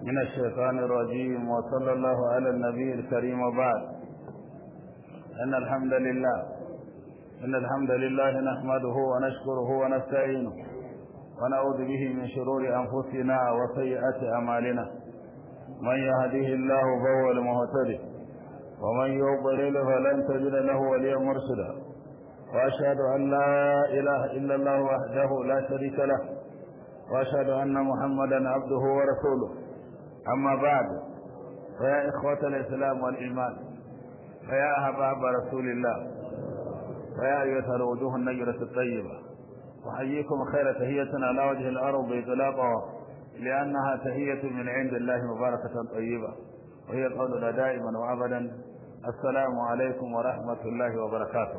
من الشيطان الرجيم وصلى الله على النبي الكريم وبعد إن الحمد لله إن الحمد لله نحمده ونشكره ونستعينه ونعوذ به من شرور أنفسنا وسيئات أعمالنا من يهده الله فهو المهتدي ومن يضلل فلن تجد له وليا مرشدا وأشهد أن لا إله إلا الله وحده لا شريك له وأشهد أن محمدا عبده ورسوله أما بعد فيا إخوة الإسلام والإيمان فيا أحباب رسول الله فيا أيها الوجوه النجرة الطيبة أحييكم خير تهية على وجه الأرض إطلاقا لأنها تهية من عند الله مباركة طيبة وهي قولنا دائما وأبدا السلام عليكم ورحمة الله وبركاته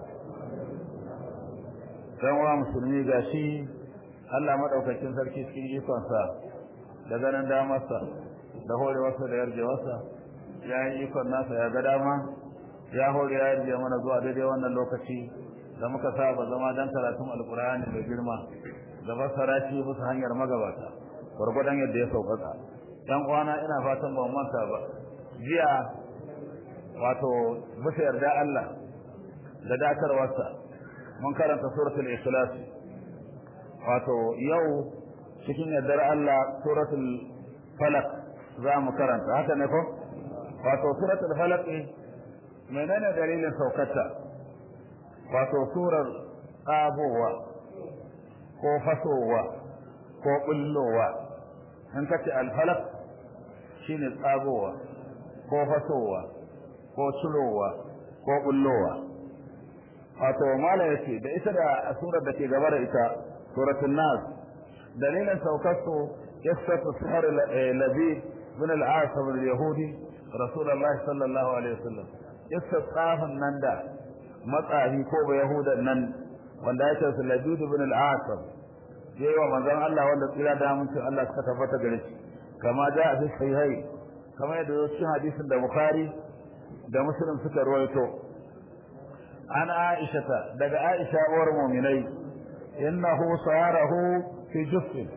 كما مسلمي gashi Allah madaukakin sarki cikin ikonsa da ganin damarsa da horewarsa da yarjewarsa ya yi ikon nasa ya ga dama ya hore ya yarje mana zuwa daidai wannan lokaci da muka saba zama dan karatun alkur'ani mai girma da fassara shi bisa hanyar magabata gwargwadon yadda ya sauƙaƙa ɗan uwana ina fatan ba manta ba jiya wato bisa yarda Allah da dakarwarsa mun karanta suratul ikhlas wato yau cikin yardar Allah suratul falaq za mu karanta haka ne ko wato suratul falaq menene dalilin saukarta wato surar tsabowa ko fasowa ko bullowa in kace al-falaq shine tsabowa ko fasowa ko cirowa ko bullowa wato mala yace da ita da surar da ke gaba da ita suratul nas dalilin saukarsu qissatu sihr labid min al-asab al-yahudi rasulullahi sallallahu alaihi wasallam qissat tsafin nan da matsahi ko ba yahudan nan wanda ya ce labid ibn al-asab yayi wa manzon Allah wanda tsira da mutum Allah suka tabbata gare shi kama da a sahihai kama yadda cikin hadisin da bukhari da muslim suka rawaito an aisha daga aisha uwar mu'minai innahu sayarahu fi juffin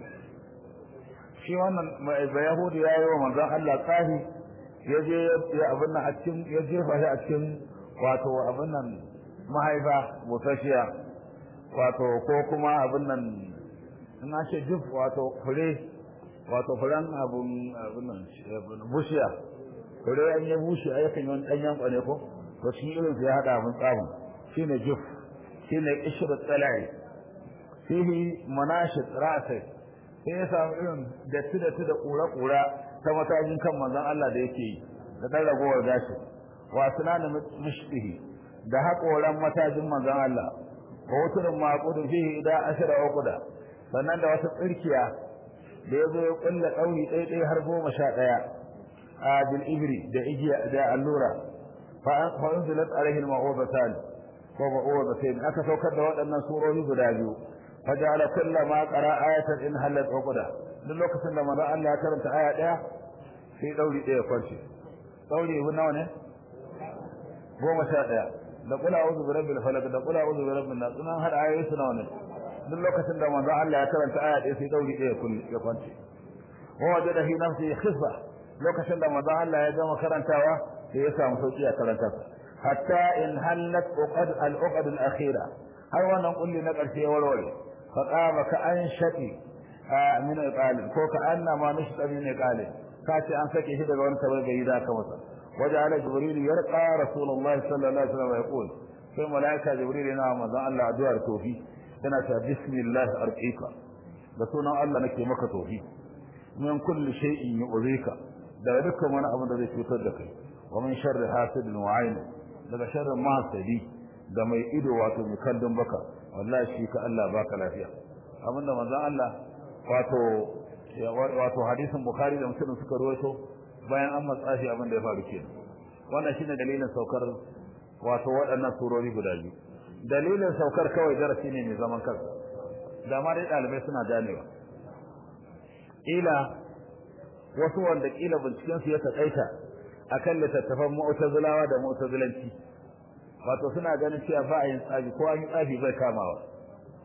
shi wannan ba yahudi yayi wa manzon Allah tsahi yaje ya abin nan a cikin ya jefa shi a cikin wato abin nan mahaifa butashiya wato ko kuma abin nan in an ce juf wato fure wato furen abun abin nan bushiya fure an yi bushi a yakan yi wani ɗanyen ƙwane ko to shi irin su ya haɗa mun tsamin shine juf shine ishru tsalai fihi manashid ra'sai sai ya samu irin datti datti da kura-kura ta matakin kan manzon Allah da yake yi da dan ragowar gashi wa sunan mushbihi da haƙoran matajin manzon Allah wa wuturin maqudun fihi ida ashara uquda sannan da wata tsirkiya da ya zo ya kulla kauri ɗaya ɗaya har goma sha ɗaya a bil ibri da igiya da allura fa unzilat alaihi al-ma'udatan ko ma'udatan aka saukar da waɗannan surori guda biyu فجعل كل ما قرأ آية إن هلت عقدة duk lokacin da manzo Allah ya karanta aya daya sai dauri daya kwarce dauri hu nawa ne goma sha daya da kula a'udhu bi rabbil falaq da kula a'udhu bi rabbin nas sunan hada ayoyi su nawa ne duk lokacin da manzo Allah ya karanta aya daya sai dauri daya kulli ya kwance wa wajada fi nafsi khifa lokacin da manzo Allah ya gama karantawa sai ya samu sauki a karanta hatta in halat uqad al uqad al akhira har wannan kulli na karshe ya warware فقام كأن شقي من إقال كو كأنما نشط من إقال كاتي أن سكي هذا وأن تبغي ذاك مثلا وجعل جبريل يرقى رسول الله صلى الله عليه وسلم ويقول في ملائكة جبريل نعم ذا الله أدوار توفي سنة بسم الله أرقيك بسونا الله نكي مكة توفي من كل شيء يؤذيك daga dukkan wani abin da zai cutar da kai wa min sharri hasidin wa aini daga sharrin mahasadi da mai ido wato mai kallon baka wallahi shi ka Allah baka lafiya abinda manzon Allah wato wato hadisin bukhari da muslim suka rawaito bayan an matsa shi abin da ya faru kenan wannan shine dalilin saukar wato waɗannan surori guda biyu dalilin saukar kawai darasi ne mai zaman kansa da ma dai ɗalibai suna ganewa ila wasu wanda kila binciken su ya takaita akan littattafan mu'tazilawa da mu'tazilanci wato suna ganin cewa ba a yin tsafi ko an yi tsafi bai kamawa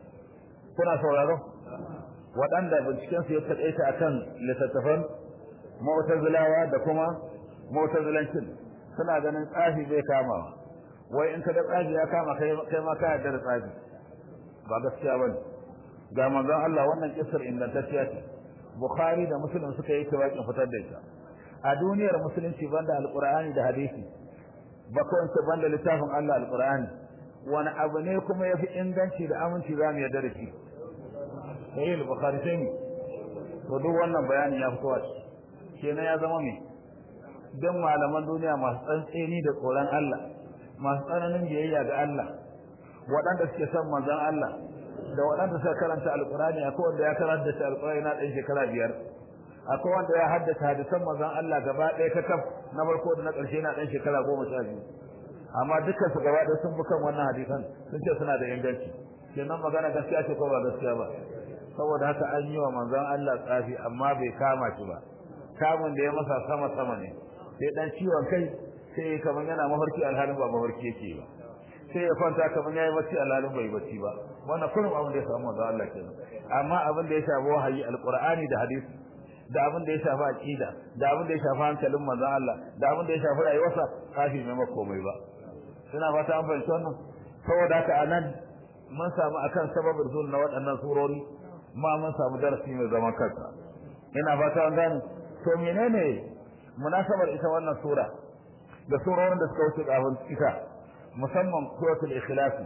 kuna sauraro waɗanda binciken su ya taƙaita akan littattafan mu'tazilawa da kuma mu'tazilancin suna ganin tsafi zai kama wai in ka da tsafi ya kama kai kai ma ka yarda da tsafi ba gaskiya bane ga manzon Allah wannan kissar ingantacciya ce Bukhari da Muslim suka yi tawakin fitar da ita a duniyar musulunci banda alqur'ani da hadisi ba kawai banda littafin Allah alqur'ani wani abu ne kuma yafi inganci da aminci za mu yarda da shi sai Bukhari sai ne to duk wannan bayanin ya fito a kenan ya zama me don malaman duniya masu tsantseni da tsoron Allah masu tsananin biyayya ga Allah waɗanda suke son manzon Allah da waɗanda suka karanta alƙur'ani akwai wanda ya karanta shi alƙur'ani na ɗan shekara biyar akwai wanda ya haddace hadisan manzon Allah gaba ɗaya ta kaf na farko da na ƙarshe na ɗan shekara goma sha biyu amma dukkan su gaba ɗaya sun bi kan wannan hadisan sun ce suna da inganci kenan magana gaskiya ce ko ba gaskiya ba saboda haka an yi wa manzon Allah tsafi amma bai kama shi ba kamun da ya masa sama sama ne sai dan ciwon kai sai kamar yana mafarki alhalin ba mafarki yake ba sai ya kwanta kamar yayi bacci alhalin bai bacci ba wannan kullum abin da ya samu manzo Allah kenan amma abin da ya shafi wahayi alqur'ani da hadisi da abin da ya shafi aqida da abin da ya shafi hankalin manzo Allah da abin da ya shafi rayuwarsa kafi mai makomai ba suna fata an fahimci wannan saboda haka anan mun samu akan sababin zuwa na waɗannan surori ma mun samu darasi mai zaman kansa ina fata an gane to menene munasabar ita wannan sura da surorin da suka wuce kafin ita musamman suratul ikhlas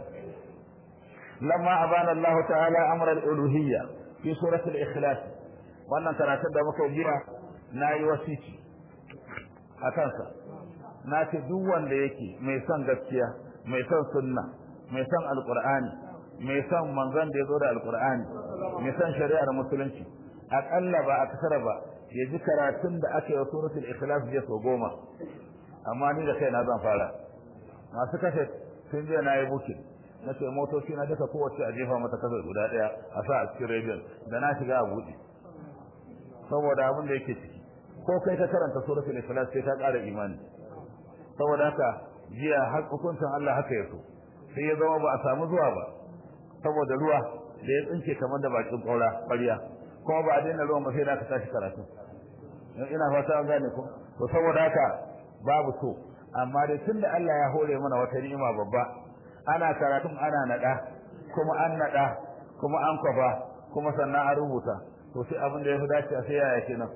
lamma abana Allah ta'ala amra al-uluhiyya fi suratul ikhlas wannan karatun da muka jira nayi wasici akan sa na ce duk wanda yake mai son gaskiya mai son sunna mai son alqur'ani mai son manzon da ya zo da alqur'ani mai son shari'ar musulunci akalla ba a kasara ba ya ji karatun da aka yi suratul ikhlas je so goma amma ni da kaina zan fara masu kashe sun je na yi bukin na ce motoci na duka kowace a jefa mata kasar guda daya a sa a cikin rediyon da na shiga a buɗe saboda abin da yake ciki ko kai ka karanta suratul ikhlas sai ka ƙara imani saboda haka jiya har hukuncin Allah haka ya so sai ya zama ba a samu zuwa ba saboda ruwa da ya tsinke kamar da bakin ƙaura ƙwarya kuma ba a daina ruwan ba sai da aka tashi karatu ina fata an gane ko to saboda haka babu so amma dai tunda Allah ya hore mana wata ni'ima babba ana karatun ana nada kuma an nada kuma an kwafa kuma sannan an rubuta to sai abin da ya fi dace sai yaya kenan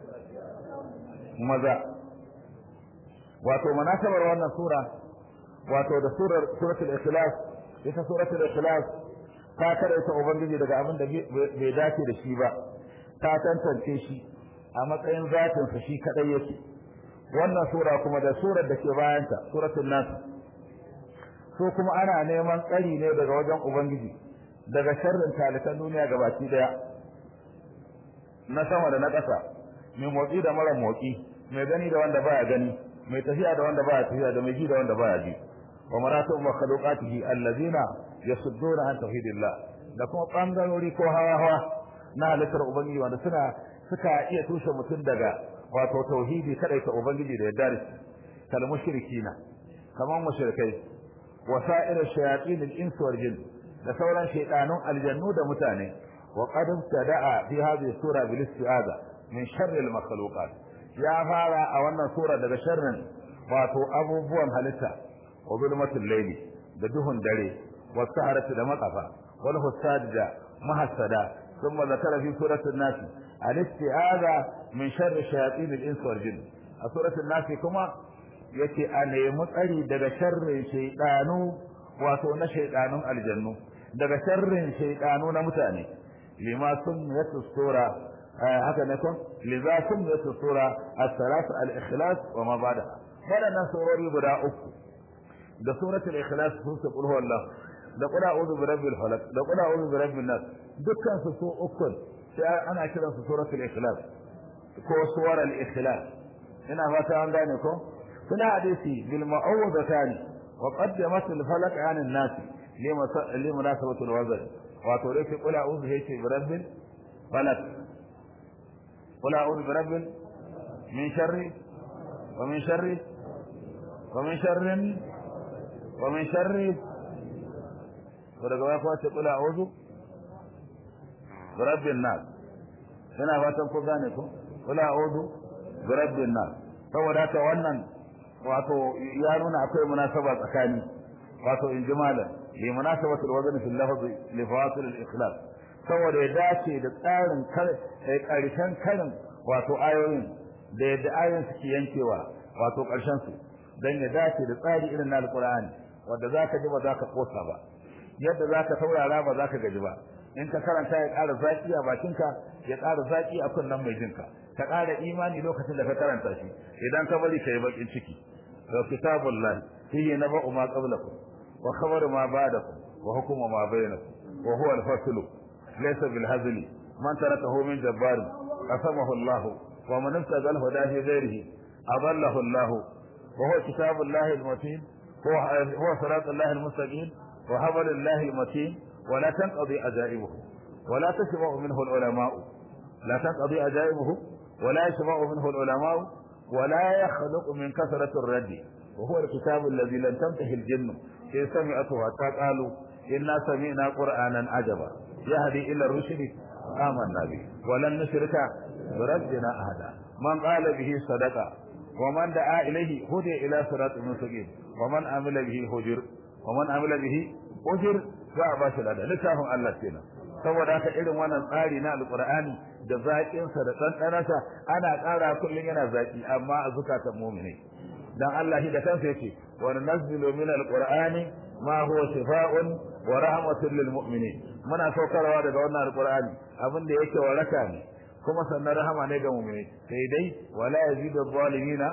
maza wato munasabar wannan sura wato da surar suratul ikhlas ita suratul ikhlas ta karaita ubangiji daga abin da bai dace da shi ba ta tantance shi a matsayin zatin sa shi kadai yake wannan sura kuma da surar da ke bayanta suratul nas so kuma ana neman tsari ne daga wajen ubangiji daga sharrin talikan duniya gabaki daya na sama da na ƙasa mai motsi da mara motsi mai gani da wanda baya gani mai tafiya da wanda baya tafiya da mai ji da wanda baya ji wa maratu makhluqatihi allazina yasudduna an tauhidillah da kuma bangarori ko hawa hawa na halittar ubangiji wanda suna suka iya tushe mutum daga wato tauhidi kadai ta ubangiji da yadda shi kal mushrikina kaman mushrikai wa sa'ir shayatin al-ins wal jin da sauran shaytanun aljannu da mutane wa qad tada'a fi hadhihi sura bil isti'aza min sharri al-makhluqat ya fara a wannan sura daga sharrin wato abubuwan halitta wa zulmatul layli da duhun dare wa saharati da matsafa wal husad da mahassada ثم ذكر في سورة الناس الاستعاذة من شر شياطين الإنس والجن سورة الناس كما yake a nemi tsari daga sharrin shaidanu wato na shaidanun aljannu daga sharrin shaidanu na mutane lima sun yatu sura haka ne kun liza sun yatu sura as-salat al-ikhlas wa ma ba'da wadannan surori guda uku da suratul ikhlas sun su qul huwallahu da qul a'udhu bi rabbil falaq da qul a'udhu bi rabbin nas dukkan su su uku sai ana kiran su suratul ikhlas ko suwar al-ikhlas ina fata an gane ko suna hadisi bil ma'awudatan wa qaddamat al-falaq 'an an-nas li munasabati al-wazn wato dai sai qul a'udhu bi rabbil falaq qul a'udhu bi rabbil min sharri wa min sharri wa min sharrin wa min sharri to daga baya kuma ce kula a'udhu bi rabbin nas ina fatan ko gane ko kula a'udhu bi rabbin nas saboda haka wannan wato ya nuna akwai munasaba tsakani wato injimalan li munasabatul wazn fil lafz li fawasil al ikhlas saboda ya dace da tsarin karshen karin wato ayoyin da yadda ayoyin suke yankewa wato karshen su dan ya dace da tsari irin na alqur'ani wanda zaka ji ba zaka kosa ba yadda zaka saurara ba zaka gaji ba in ka karanta ya ƙara zaki a bakinka ya ƙara zaki a kunnen mai jinka ka ƙara imani lokacin da ka karanta shi idan ka bari kai bakin ciki to kitabullahi fihi naba'u ma qablakum wa khabaru ma ba'dakum wa hukmu ma bainakum wa huwa al-faslu laysa bil hazli man tarakahu min jabbar qasamahu Allah wa man ibtaga al-huda fi ghayrihi adallahu Allah wa huwa kitabullahi al-matin huwa huwa siratullahi al-mustaqim wa hablullahi al-matin ولا تنقضي عجائبه ولا تشبع منه العلماء لا تنقضي عجائبه ولا يشبع منه العلماء ولا يخلق من كثرة الرد وهو الكتاب الذي لم تنتهي الجن إن سمعته حتى قالوا إنا سمعنا قرآنا عجبا يهدي إلى الرشد آمنا به ولن نشرك بربنا أحدا من قال به صدقة ومن دعا إليه هدي إلى صراط مستقيم ومن عمل به هجر ومن عمل به أجر za a ba shi lada littafin Allah kenan saboda haka irin wannan tsari na alqur'ani da zaƙin sa da ɗanɗanarsa ana ƙara kullun yana zaƙi amma a zukatan mu'mini dan Allah shi da kansa yace wa nunazzilu min alqur'ani ma huwa shifaa'un wa rahmatun lil mu'minin muna saukarwa daga wannan alqur'ani abin da yake waraka ne kuma sannan rahama ne ga mu'mini sai dai wala yazidu adh-dhalimina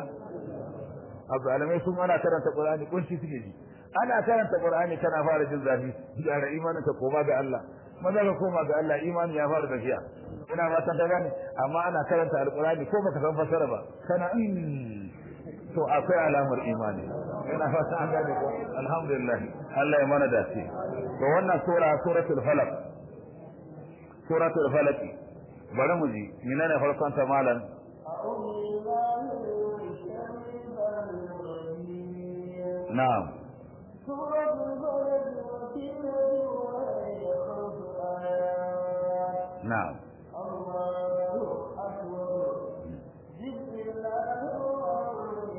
azalimai sun ana karanta qur'ani kunci suke ji ana karanta qur'ani kana fara jin zafi gyara imanin ka koma ga Allah maza ka koma ga Allah imani ya fara tafiya ina ba ta gane amma ana karanta alqur'ani ko baka san fasara ba kana in to akwai alamar imani ina fata an gane ko alhamdulillah Allah ya mana dace to wannan sura suratul falaq suratul falaq bari mu ji menene farkon ta malam na'am سورة البلد وكيلة وهي خمس آيات نعم الله أكبر بسم الله الرحمن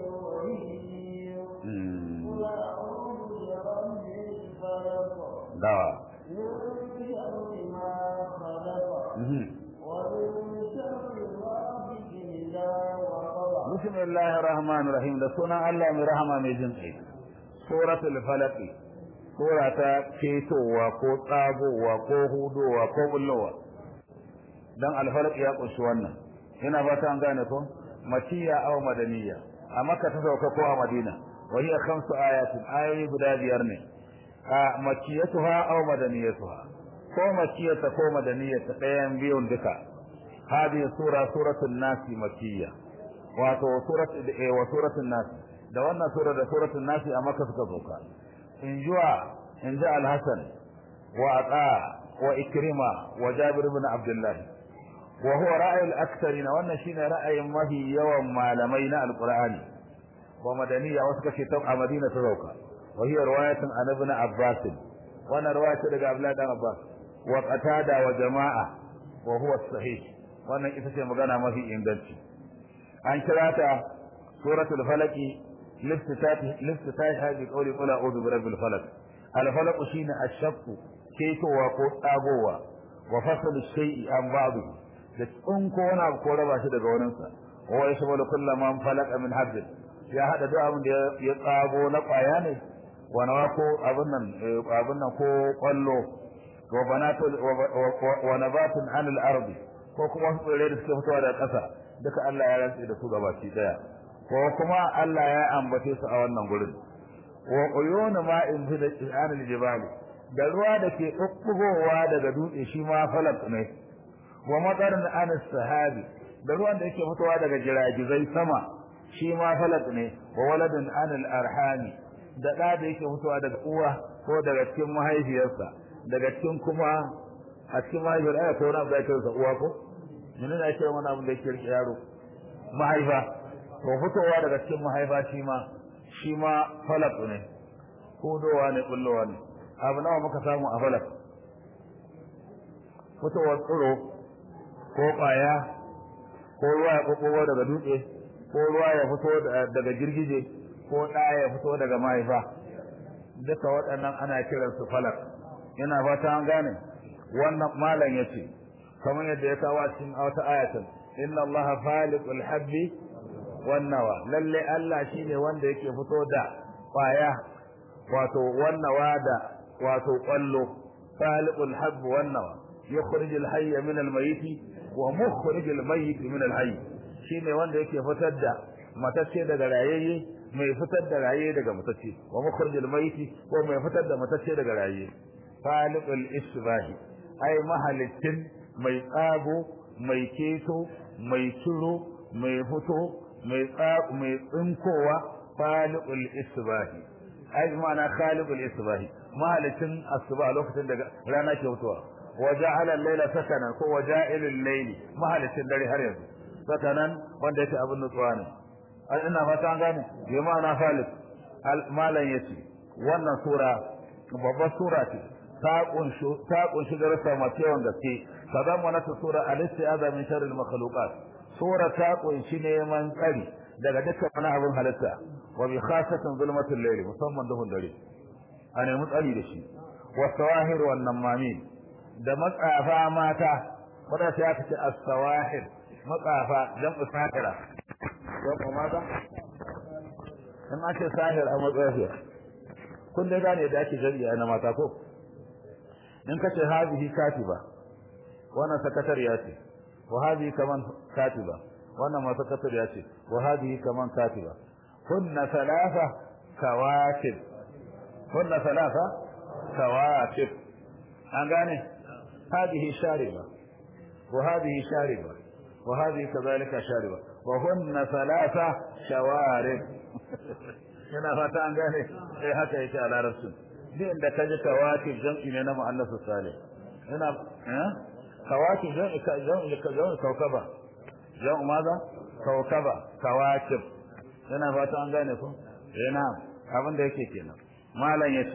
الرحيم مم. قل أعوذ برب الفلق دعوة من شر ما خلق مهم. ومن شر غاسق إذا وقب بسم الله الرحمن الرحيم da sunan Allah mai rahama mai jin kai suratul falaq sura ta ketowa ko tsagowa ko hudowa ko bullowa dan al-falaq ya kunshi wannan ina fata an gane ko makiyya aw madaniya a makka ta sauka ko a madina wa hiya khamsu ayatin ayoyi guda biyar ne a makiyatuha aw madaniyatuha ko makiyata ko madaniyata ɗayan biyun duka هذه سورة سورة الناس مكية wato surat eh wa suratul nas da wannan sura da suratul nas a makka suka zoka in juwa in ja al-hasan wa aqa wa ikrima wa jabir ibn abdullah wa huwa ra'y al-aktharina wannan shine ra'ayin mafi yawan malamai na alqur'ani wa madaniya wasu kace ta a madina ta zoka wa hiya riwayatun an ibn abbas wannan riwaya ce daga abdullah dan abbas wa qatada wa jama'a wa huwa sahih wannan ita ce magana mafi inganci an kira ta suratul falaki liftitahi bi qawli qul a'udhu bi rabbil falaq al falaq shine ash-shaqq ketowa ko tsagowa wa fasl shay'i an ba'd da tsunko wani abu ko raba shi daga wurin sa wa yashmalu kullu man falaqa min hadd ya hada duk abin da ya tsago na kwaya ne wa nawa ko abin nan abin nan ko kwallo wa banatul wa nabatun anil ardi ko kuma wasu tsirrai da suke fitowa daga ƙasa duka Allah ya rantse da su gabaki daya ko kuma Allah ya ambace su a wannan gurin wa uyunu ma'in fi al jibali da ruwa da ke bubbugowa daga dutse shi ma falak ne wa matarin an sahabi da ruwan da yake fitowa daga jiragizai sama shi ma falak ne wa waladun an al arhami da da da yake fitowa daga uwa ko daga cikin mahaifiyarsa daga cikin kuma a cikin mahaifiyar aya ko wani abu da yake uwa ko menene ne ake wani abu da yake rike yaro mahaifa to fitowa daga cikin mahaifa shi ma shi ma falak ne hudowa ne kullowa ne abu nawa muka samu a falak fitowar tsiro ko kwaya ko ruwa ya kokowa daga dutse ko ruwa ya fito daga girgije ko ɗa ya fito daga mahaifa duka waɗannan ana kiransu falak ina fata an gane wannan malam yace kamar yadda ya kawo cikin wata ayatin inna allaha faliqul habbi wan nawa lalle Allah shine wanda yake fito da kwaya wato wannawa da wato kwallo faliqul habbi wan nawa yukhrijul hayya min al mayyit wa mukhrijul mayyit min al hayy shine wanda yake fitar da matacce daga rayayye mai fitar da raye daga matacce wa mukhrijul mayyit ko mai fitar da matacce daga raye faliqul isbahi ai mahalittin mai tsago mai keto mai ciro mai fito mai tsago mai tsinkowa faliqul isbahi ai ma'ana khaliqul isbahi mahalittin asuba lokacin da rana ke fitowa waja'ala al-layla sakanan ko waja'ilul layli mahalittin dare har yanzu sakanan wanda yake abin nutsuwa ne ina fata an gane bi ma'ana khaliq malan yace wannan sura babbar sura ce ta kunshi ta kunshi darasa masu yawan gaske kadan mana ta sura al-istiaza min sharri al-makhluqat sura ta kunshi neman tsari daga dukkan wani abin halitta wa bi khasatan zulmatul layl musamman duhun dare a nemi tsari da shi wa sawahir wan namamin da matsafa mata wanda sai aka ce as-sawahir matsafa jam'u sahira jam'u mata in ake sahir a matsafi kun dai gane da ake jami'a na mata ko in ka ce hazihi katiba wannan sakatariya ce wa hazihi kaman katiba wannan ma sakatariya ce wa hazihi kaman katiba kunna thalatha kawakib kunna thalatha kawakib an gane hadihi shariba wa hadihi shariba wa hadihi kadhalika shariba wa hunna thalatha shawarib yana fata an gane eh haka yake a larabcin din da kaji kawakib jam'i ne na mu'annasu salih ina eh kawakib jam'i ka jam'i ka jam'i kaukaba jam'u maza kaukaba kawakib ina fata an gane ko eh na abin da yake kenan malam yace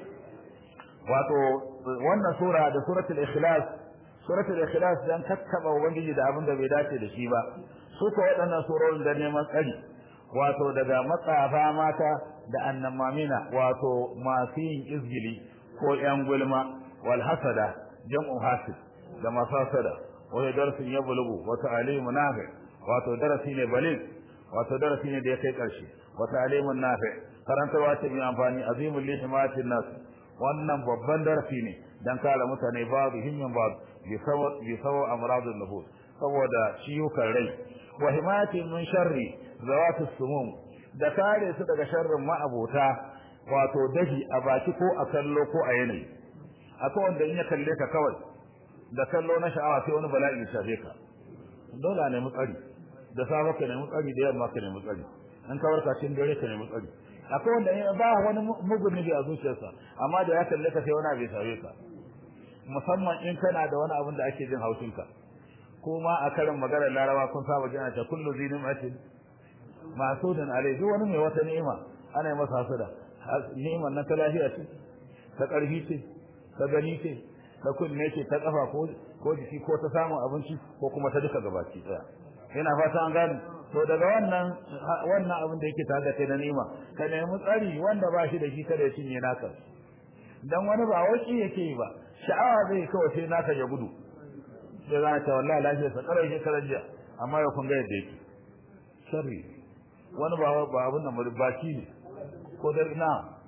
wato wannan sura da suratul ikhlas suratul ikhlas dan kakkaba ubangiji da abin da bai dace da shi ba su ko waɗannan surorin da neman tsari wato daga matsafa mata da annamamina wato masu yin izgili ko yan gulma wal hasada jam'u hasid da masu hasada wani darasin ya bulugu wata alimu nafi wato darasi ne balil wato darasi ne da ya kai ƙarshe wata alimun nafi karantarwa ce mai amfani azimul lihimatin nas wannan babban darasi ne dan kare mutane babu himmin babu bi sawa amradun nufus saboda ciwukan rai wa himatin min sharri zawatus sumum da kare su daga sharrin ma'abota wato dahi a baki ko a kallo ko a yanayi akwai wanda in ya kalle ka kawai da kallo na sha'awa sai wani bala'i ya shafe ka dole ne mu tsari da safe ka nemi tsari da yamma ka nemi tsari in ka warka cikin dare ka nemi tsari akwai wanda ba wani mugun nufi a zuciyarsa amma da ya kalle ka sai wani abu ya shafe ka musamman in kana da wani abin da ake jin haushinka kuma a karin maganar larawa kun saba jina ta kullu zinimatin masudin alai duk wani mai wata ni'ima ana yi masa hasada ni'imar nan ta lafiya ce ta ƙarfi ce ta gani ce ta kunne ce ta kafa ko ko jiki ko ta samun abinci ko kuma ta duka gabaki daya ina fata an gane to daga wannan wannan abin da yake tare da kai na ni'ima ka nemi tsari wanda ba shi da shi kada ya cinye naka dan wani ba waki yake yi ba sha'awa zai kawai sai naka ya gudu sai za ta wallahi lafiya sa karai ke karajiya amma ya kun ga yadda yake sharri wani ba ba abin nan baki ne ko da ina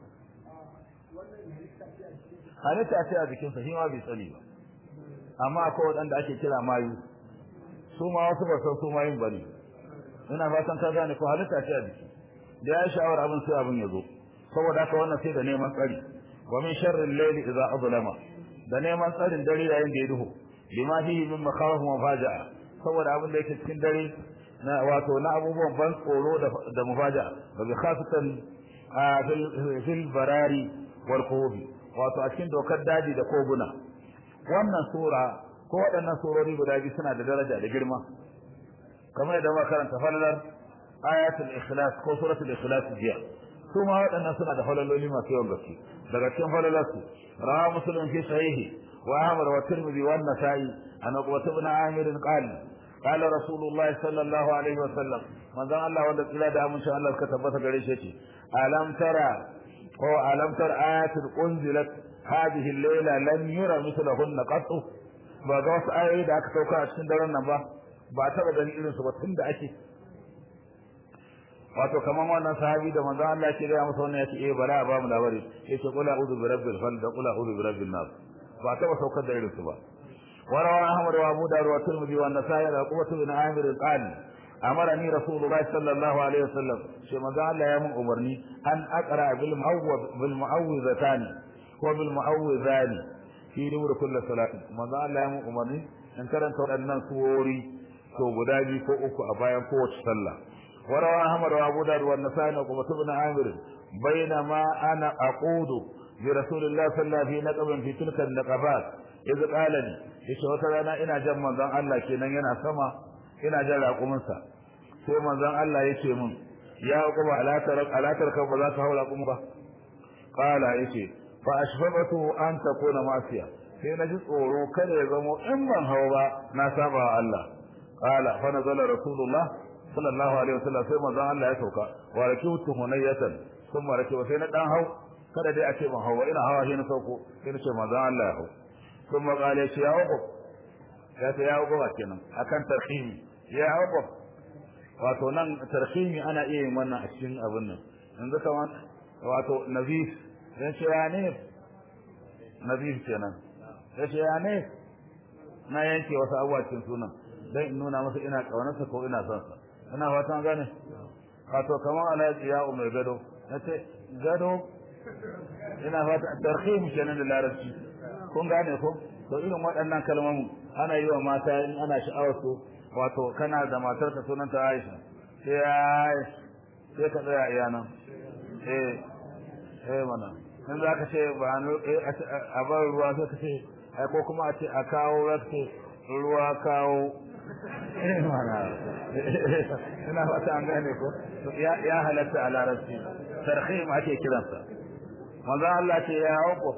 halitta ce a jikin sa shi ma bai sani ba amma akwai wadanda ake kira mayu su ma wasu ba san su mayun bane ina fatan ka gane ko halitta ce a jiki da ya sha'awar abin sai abin ya zo saboda haka wannan sai da neman tsari wa min sharri al-layli idza adlama da neman tsarin dare yayin da ya duhu lima fihi min makhawif wa faja'a saboda abin da yake cikin dare na wato na abubuwan ban tsoro da da mufaja'a wa bi khasatan fil barari wal qubi wato a cikin dokar daji da koguna wannan sura ko waɗannan surori guda biyu suna da daraja da girma kamar yadda muka karanta falalar ayatul ikhlas ko suratul ikhlas jiya su ma waɗannan suna da falaloli masu yawan gaske daga cikin falalarsu rawa muslim fi sahihi wa ahmad wa tirmidhi wa an-nasa'i an uqbah ibn amir qala قال رسول الله صلى الله عليه وسلم manzon Allah wanda tsira da amincin Allah suka tabbata gare shi ce alam tara ko alam tar ayatul unzilat hadhihi al-layla lam yura mithlahunna qattu ba ga wasu ayoyi da aka sauka a cikin daren nan ba ba taba ganin irin su ba tun da ake wato kaman wannan sahabi da manzon Allah ke gaya masa wannan yace eh bara ba mu labari yace qul a'udhu bi rabbil falaq da qul a'udhu bi rabbin nas ba taba saukar da irin su ba وروى أحمد وأبو داود والترمذي والنسائي عقبة بن عامر قال أمرني رسول الله صلى الله عليه وسلم شما قال يا من أمرني أن أقرأ بالمعوذ بالمعوذتان وبالمعوذان في نور كل صلاة ما قال يا من أمرني أن كرنت أن سوري to guda biyu ko uku a bayan kowace sallah وروى أحمد وأبو داود والنسائي وعقبة بن عامر بينما أنا أقود برسول الله صلى الله عليه وسلم في نقب في تلك النقبات إذ قال لي yace wata rana ina jan manzon Allah kenan yana sama ina jan raƙuminsa sai manzon Allah yace min ya kuma alatar alatar ka ba za ka haura kuma ba qala yace fa ashfaqatu an takuna masiya sai na ji tsoro kada ya zamo in ban hawa ba na saba wa Allah qala fa nazala rasulullah sallallahu alaihi wasallam sai manzon Allah ya sauka wa rakitu hunayatan kuma rakiwa sai na dan hau kada dai a ce ban hawa ina hawa sai na sauko sai na ce manzon Allah ya hau ثم قال يا عقب ya ta ya ugowa kenan akan tarhimi ya ugowa wato nan tarhimi ana iya yin wannan a cikin abin nan yanzu kaman wato nazif dan ce ya ne nazif kenan ya ce ya ne na yanke wasu abubuwa cikin sunan dan in nuna masa ina kaunarsa ko ina son sa ina fatan gane wato kaman alaji ya umar gado nace gado ina fata tarhimi kenan da larabci kun gane ko to irin waɗannan kalmomin ana yi wa mata in ana sha'awar su wato kana da matar ka sunan ta Aisha sai sai ka tsaya iya nan eh eh mana in za ka ce ba no a bar ruwa sai ka ce ai ko kuma a ce a kawo za ka ce ruwa kawo eh mana ina fata an gane ko ya halatta a larabci tarhim ake kiransa manzo Allah ce ya hauko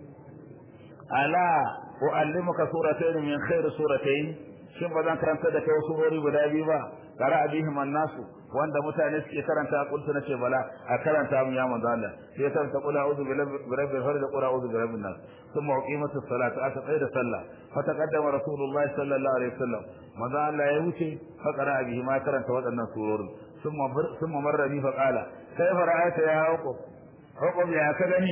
ala uallimuka suratayn min khair suratayn shin bazan karanta da kai surori guda biyu ba qara bihim an-nasu wanda mutane suke karanta kuntu nace bala a karanta mu ya manzo Allah sai ta ta qula a'udhu bi rabbil falaq qula a'udhu bi rabbin nas thumma uqimatus salatu ata da sallah fa taqaddama rasulullah sallallahu alaihi wasallam manzo Allah ya wuce fa qara bihi ma karanta waɗannan surorin thumma thumma marra bi fa qala kayfa ra'aita ya uqub uqub ya ka gani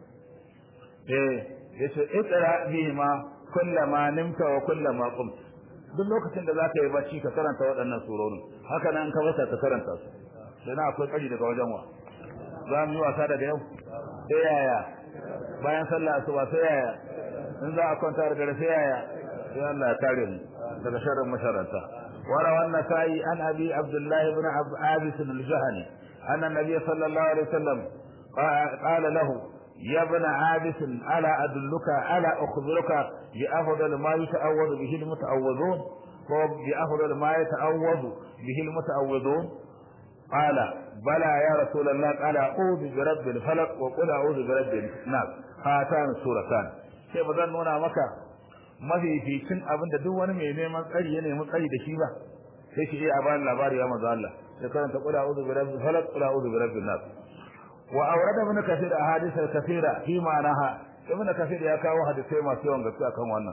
eh yace iqra bihima kullama nimta wa kullama qum duk lokacin da zaka yi bacci ka karanta waɗannan surorin haka nan ka wasa ka karanta su sai na akwai kari daga wajen wa za mu yi wasa daga yau sai yaya bayan sallah asuba sai yaya in za a kwanta da dare sai yaya sai Allah ya kare mu daga sharrin masharanta وروى النسائي عن ابي عبد الله بن عابس الجهني ان النبي صلى الله عليه وسلم قال له يا ابن عابس ألا أدلك ألا أخبرك بأفضل ما يتعوذ به المتعوذون وبأفضل ما يتعوذ به المتعوذون قال بلى يا رسول الله قال أعوذ برب الفلق وقل أعوذ برب الناس هاتان سورتان sai ba zan nuna maka mafificin abin da duk wani mai neman tsari ya nemi tsari da shi ba sai shi iya bani labari ya manzo Allah sai karanta qul a'udhu bi rabbil falaq qul a'udhu bi rabbin nas وأورد ابن كثير أحاديث كثيرة في معناها ابن كثير يكاو حديثي ما سيوان قصة كم وانا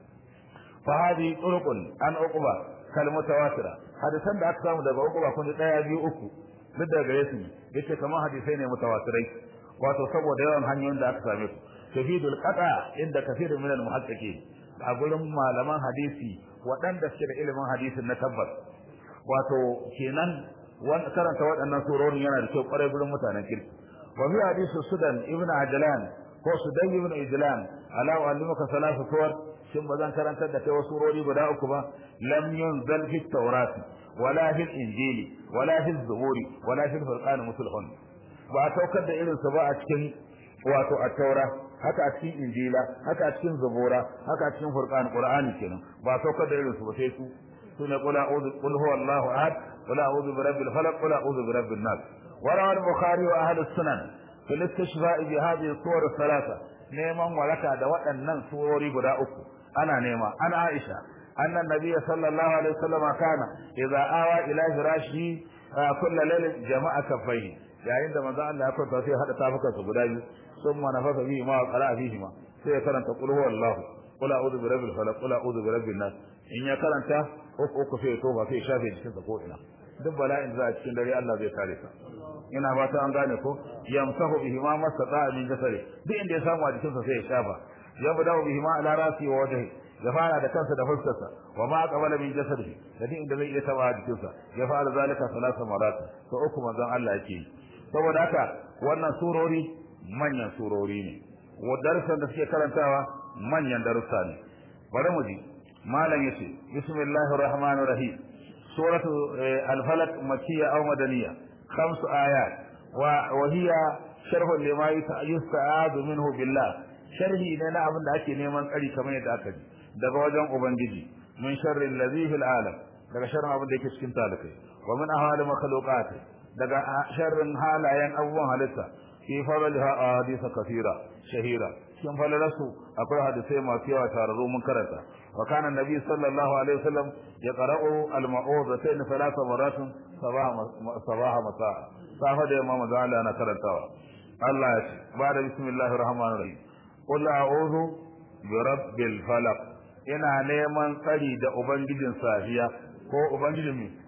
فهذه طرق عن عقبة كالمتواترة حديثا da aka samu daga uku kun daya biyu uku duk daga yesu yace kamar hadisai ne mutawatirai wato saboda yawan hanyoyin da aka same su tafidul qata inda kathirun min al muhaqqiqin a gurin malaman hadisi waɗanda suke da ilimin hadisin na tabbas wato kenan karanta waɗannan surorin yana da kyau ƙwarai gurin mutanen kirki وفي حديث السدن ابن عجلان هو سدي ابن عجلان ألا أعلمك ثلاث صور ثم ذن كرنت دك وسوروري بدا أكبا لم ينزل في التوراة ولا في الإنجيل ولا في الزبور ولا في الفرقان مثلهن وأتوكد إلى سباع أتكن واتو التوراة haka a cikin injila haka a cikin zabura haka a cikin furqan qur'ani kenan ba saukar da irin su ba sai su sune qul a'udhu qul huwallahu ahad qul a'udhu birabbil falaq qul a'udhu birabbin nas وروى البخاري واهل السنن في الاستشفاء بهذه الصور الثلاثه neman waraka da waɗannan surori guda uku ana nema an Aisha annan nabiy sallallahu alaihi wasallam kana idza awa ila firashi kullu lailin jama'a kafai yayin da manzo Allah ya kwanta sai hada tafukan su guda biyu summa nafasa bihi ma qara'a fihi ma sai ya karanta qul huwallahu qul a'udhu bi rabbil falaq qul a'udhu bi rabbin nas in ya karanta uku uku sai ya toba sai ya shafe jikin sa ko ina duk bala'in da za a cikin dare Allah zai kare ka ina ba ta an gane ko yamsahu bihi ma masata min jasari duk inda ya samu a jikin sa sai ya shafa yabda bihi ma ala rasi wa wajhi ya fara da kansa da fuskarsa wa ma qabala min jasadihi da duk inda zai iya taba jikin sa ya fara zalika salasa marat to uku manzon Allah yake saboda haka wannan surori manyan surori ne wa darsan da suke karantawa manyan darussa ne bari mu ji malam yace bismillahir rahmanir rahim suratu al-falaq makkiyya aw madaniyya khams ayat wa wa hiya sharh lima yusta'adu minhu billah sharhi ne na abin da ake neman tsari kamar yadda aka ji daga wajen ubangiji min sharri allazi fil alam daga sharrin abin da yake cikin talakai wa min ahwali makhluqat daga sharrin halayen abubuwan halitta fi fadliha ahadith kathira shahira cikin falalasu akwai hadisai masu yawa tararru mun karanta wa kana nabi sallallahu alaihi wasallam ya qara'u al-ma'udatayn thalatha maratin sabaha sabaha masa safa da yamma manzo Allah na karantawa Allah ya ce ba da bismillahir rahmanir rahim qul a'udhu bi rabbil falaq ina neman tsari da ubangijin safiya ko ubangijin mi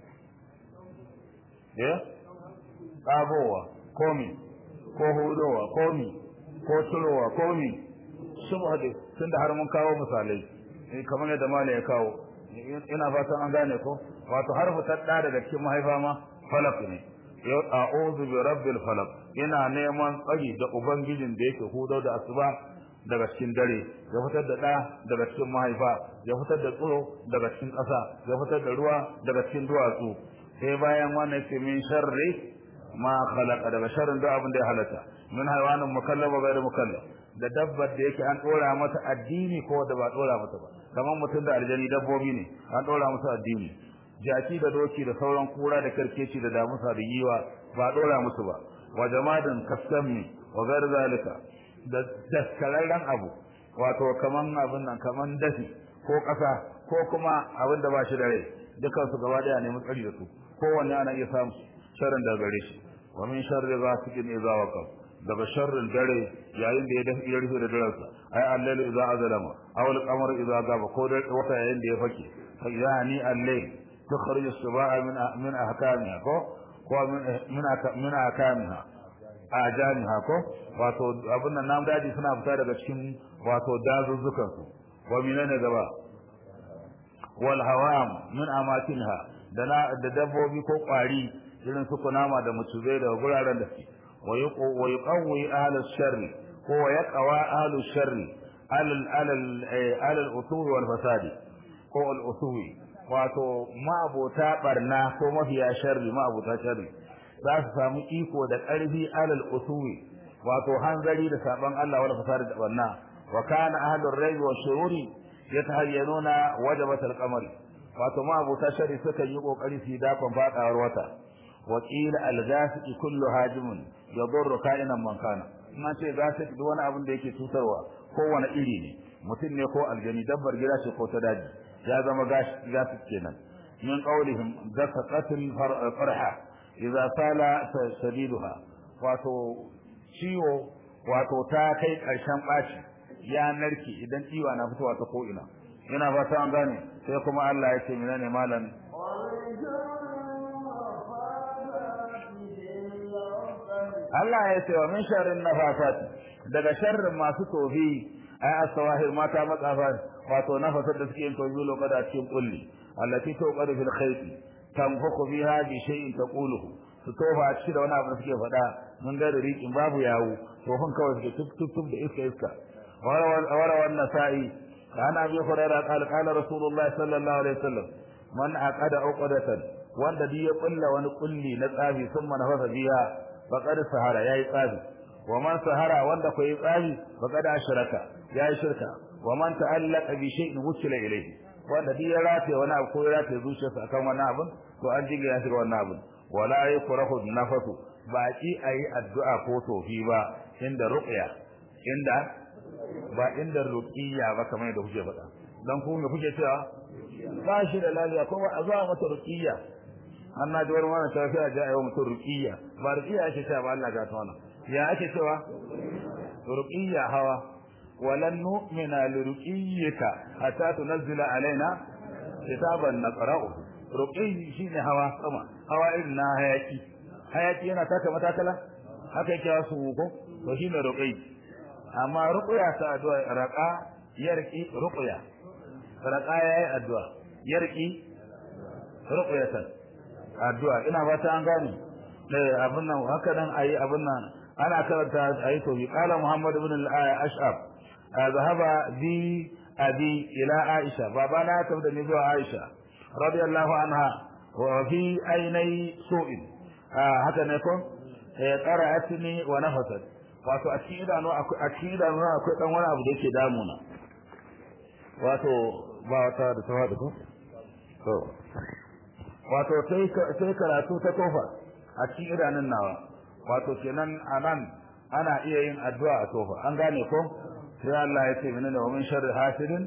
eh kagowa ko mi ko hudowa ko mi ko turowa ko mi subhade tunda har mun kawo misalai kamar yadda mala ya kawo ina fatan an gane ko wato harfu tadda daga cikin mahaifa ma falaq ne a'udhu bi rabbil falaq ina neman tsari da ubangijin da yake hudo da asuba daga cikin dare ya fitar da ɗa daga cikin mahaifa ya fitar da tsoro daga cikin ƙasa ya fitar da ruwa daga cikin duwatsu sai bayan wannan ce min sharri ma khalaqa daga sharrin duk abin da ya halatta min haywanin mukallaf wa ghairu mukallaf da dabbar da yake an dora mata addini ko da ba dora mata ba kamar mutum da aljani dabbobi ne an dora musu addini jaki da doki da sauran kura da karkeci da damusa da yiwa ba dora musu ba wa jamadin kasami wa ghairu zalika da daskararren abu wato kaman abin nan kaman dafi ko ƙasa ko kuma abin da ba shi da rai dukan su gaba daya ne tsari da su kowanne ana iya samu sharrin da gare shi wa min sharri ghasiqin idza waqab daga sharrin dare yayin da ya dafi ya rufe da daransa ai allal idza azlama aw al-qamar idza gaba ko da wata yayin da ya fake fa yani allal tukhrij as-subaa min min ahkamiha ko ko min min min ahkamiha ajaniha ko wato abin nan namu daji suna fita daga cikin wato dazuzzukan su wa minane gaba wal hawam min amatinha da da dabbobi ko kwari irin su kunama da mucuzai da guraren da su wa yuqawwi ahlus sharri ko wa yaqwa ahlus sharri alal alal alal usuwi wal fasadi ko al usuwi wato ma'abota barna ko mafiya sharri ma'abota sharri za su samu iko da ƙarfi alal usuwi wato hanzari da saban Allah wala fasari da banna wa kana ahlur rayb wa shururi yatahayyanuna wajabat al-qamar wato ma abuta shari suka yi kokari su dakon fadawar wata wa qila al-ghasiq kullu hajimun yadurru ka'inan man kana ina ce ghasiq duk wani abin da yake cutarwa kowane iri ne mutum ne ko aljani dabbar gida ce ko ta daji ya zama ghasiq kenan min qawlihim ghasaqatil farha idza sala sadiduha wato ciwo wato ta kai karshen baci ya narke idan ciwa na fitowa ta ko ina ina fata an gane sai kuma Allah ya ce menene malam Allah ya ce wa min sharrin nafasat daga sharrin masu tofi ay asawahir mata matsafa wato nafasar da suke yin tofi lokacin da cikin kulli allati tuqadu fil khayti tanfuku biha bi shay'in taquluhu su tofa a cikin da wani abu da suke faɗa mun ga da rikin babu yawo tofin kawai suke tuk tuk tuk da iska iska wara wannan sa'i kana bi hurairah qala qala rasulullah sallallahu alaihi wasallam man aqada uqdatan wanda duk ya kulla wani kulli na tsafi sun manafasa biya faqad sahara yayi tsafi wa man sahara wanda ko yi tsafi faqad ashraka yayi shirka wa man ta'allaqa bi shay'in wusila ilayhi wanda duk ya rataye wani abu ko ya rataye zuciyarsa akan wani abu to an jiga ya shiga wannan abu wala yakrahu nafasu ba ki ayi addu'a ko tofi ba inda ruqya inda ba inda ruqiyya ba kamar yadda kuke faɗa dan ku me kuke cewa ba shi da lafiya ko a zuwa mata ruqiyya an na ji wani wani cewa sai a ji a yi wa mutum ruqiyya ba ruqiyya ake cewa ba Allah ga ta wannan ya ake cewa ruqiyya hawa walan nu'mina li ruqiyyika hatta tunzila alaina kitaban naqra'u ruqiyyi shine hawa sama hawa irin na hayaki hayaki yana taka matakala haka yake wasu ko to shine ruqiyyi amma ruqya ta addu'a raqa yarqi ruqya raqa yayi addu'a yarqi ruqyatan addu'a ina fata an gane eh abin nan haka nan ayi abin nan ana karanta ayi to bi qala muhammad ibn al-ash'ab zahaba bi abi ila aisha babana ta da ni zuwa aisha radiyallahu anha wa fi ainai su'in haka ne ko qara'atni wa nafasat wato a cikin idanu akwai a cikin idanu akwai dan wani abu da yake damuna wato ba wata da tawa da ko to wato sai karatu ta tofa a cikin idanun nawa wato kenan anan ana iya yin addu'a a tofa an gane ko sai Allah ya ce menene wa min sharri hasidin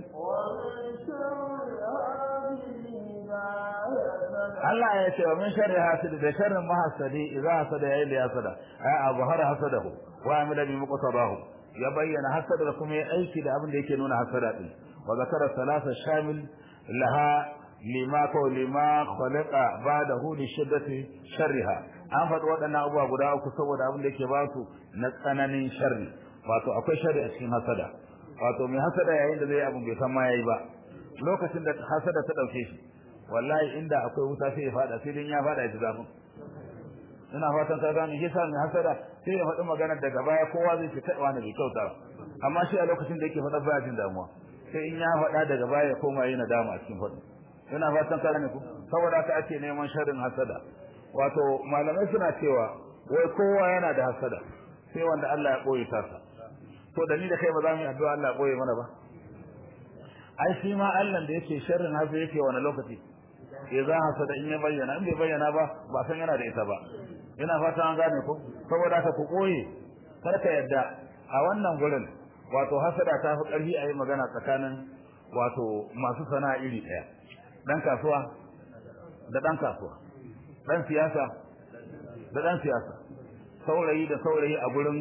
Allah ya ce wa min sharri hasidin da sharrin mahasadi idza hasada ya ila hasada ai abhar hasadahu wa amila bi muqtadahu ya bayyana hasada da kuma ya aiki da abin da yake nuna hasada din wa zakara salasa shamil laha lima ko lima khalaqa ba'dahu li shiddati sharriha an faɗi waɗannan abubuwa guda uku saboda abin da yake ba su na tsananin sharri wato akwai sharri a cikin hasada wato mai hasada yayin da zai abu bai san ma yayi ba lokacin da hasada ta dauke shi wallahi inda akwai wuta sai ya fada sai din ya fada ji zafin ina fatan ka gane shi sa mai hasada sai ya faɗi maganar daga baya kowa zai ce kai wani bai kyauta amma shi a lokacin da yake faɗa baya jin damuwa sai in ya faɗa daga baya ya koma yi nadama a cikin faɗi ina fatan ka gane ku saboda haka ake neman sharrin hasada wato malamai suna cewa wai kowa yana da hasada sai wanda Allah ya boye tasa to da ni da kai ba za mu yi addu'a Allah ya boye mana ba ai shi ma Allah da yake sharrin hasa yake wani lokaci ya za hasada in ya bayyana in bai bayyana ba ba san yana da ita ba ina fata an gane ko saboda haka ku koye kar ka yadda a wannan gurin wato hasada ta fi karfi a yi magana tsakanin wato masu sana'a iri ɗaya dan kasuwa da dan kasuwa dan siyasa da dan siyasa saurayi da saurayi a gurin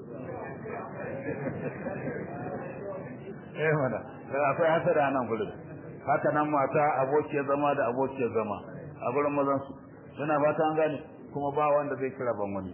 eh mana akwai hasada nan gurin haka nan mata abokiyar zama da abokiyar zama a gurin mazan su yana fata an gane kuma ba wanda zai kira ban wani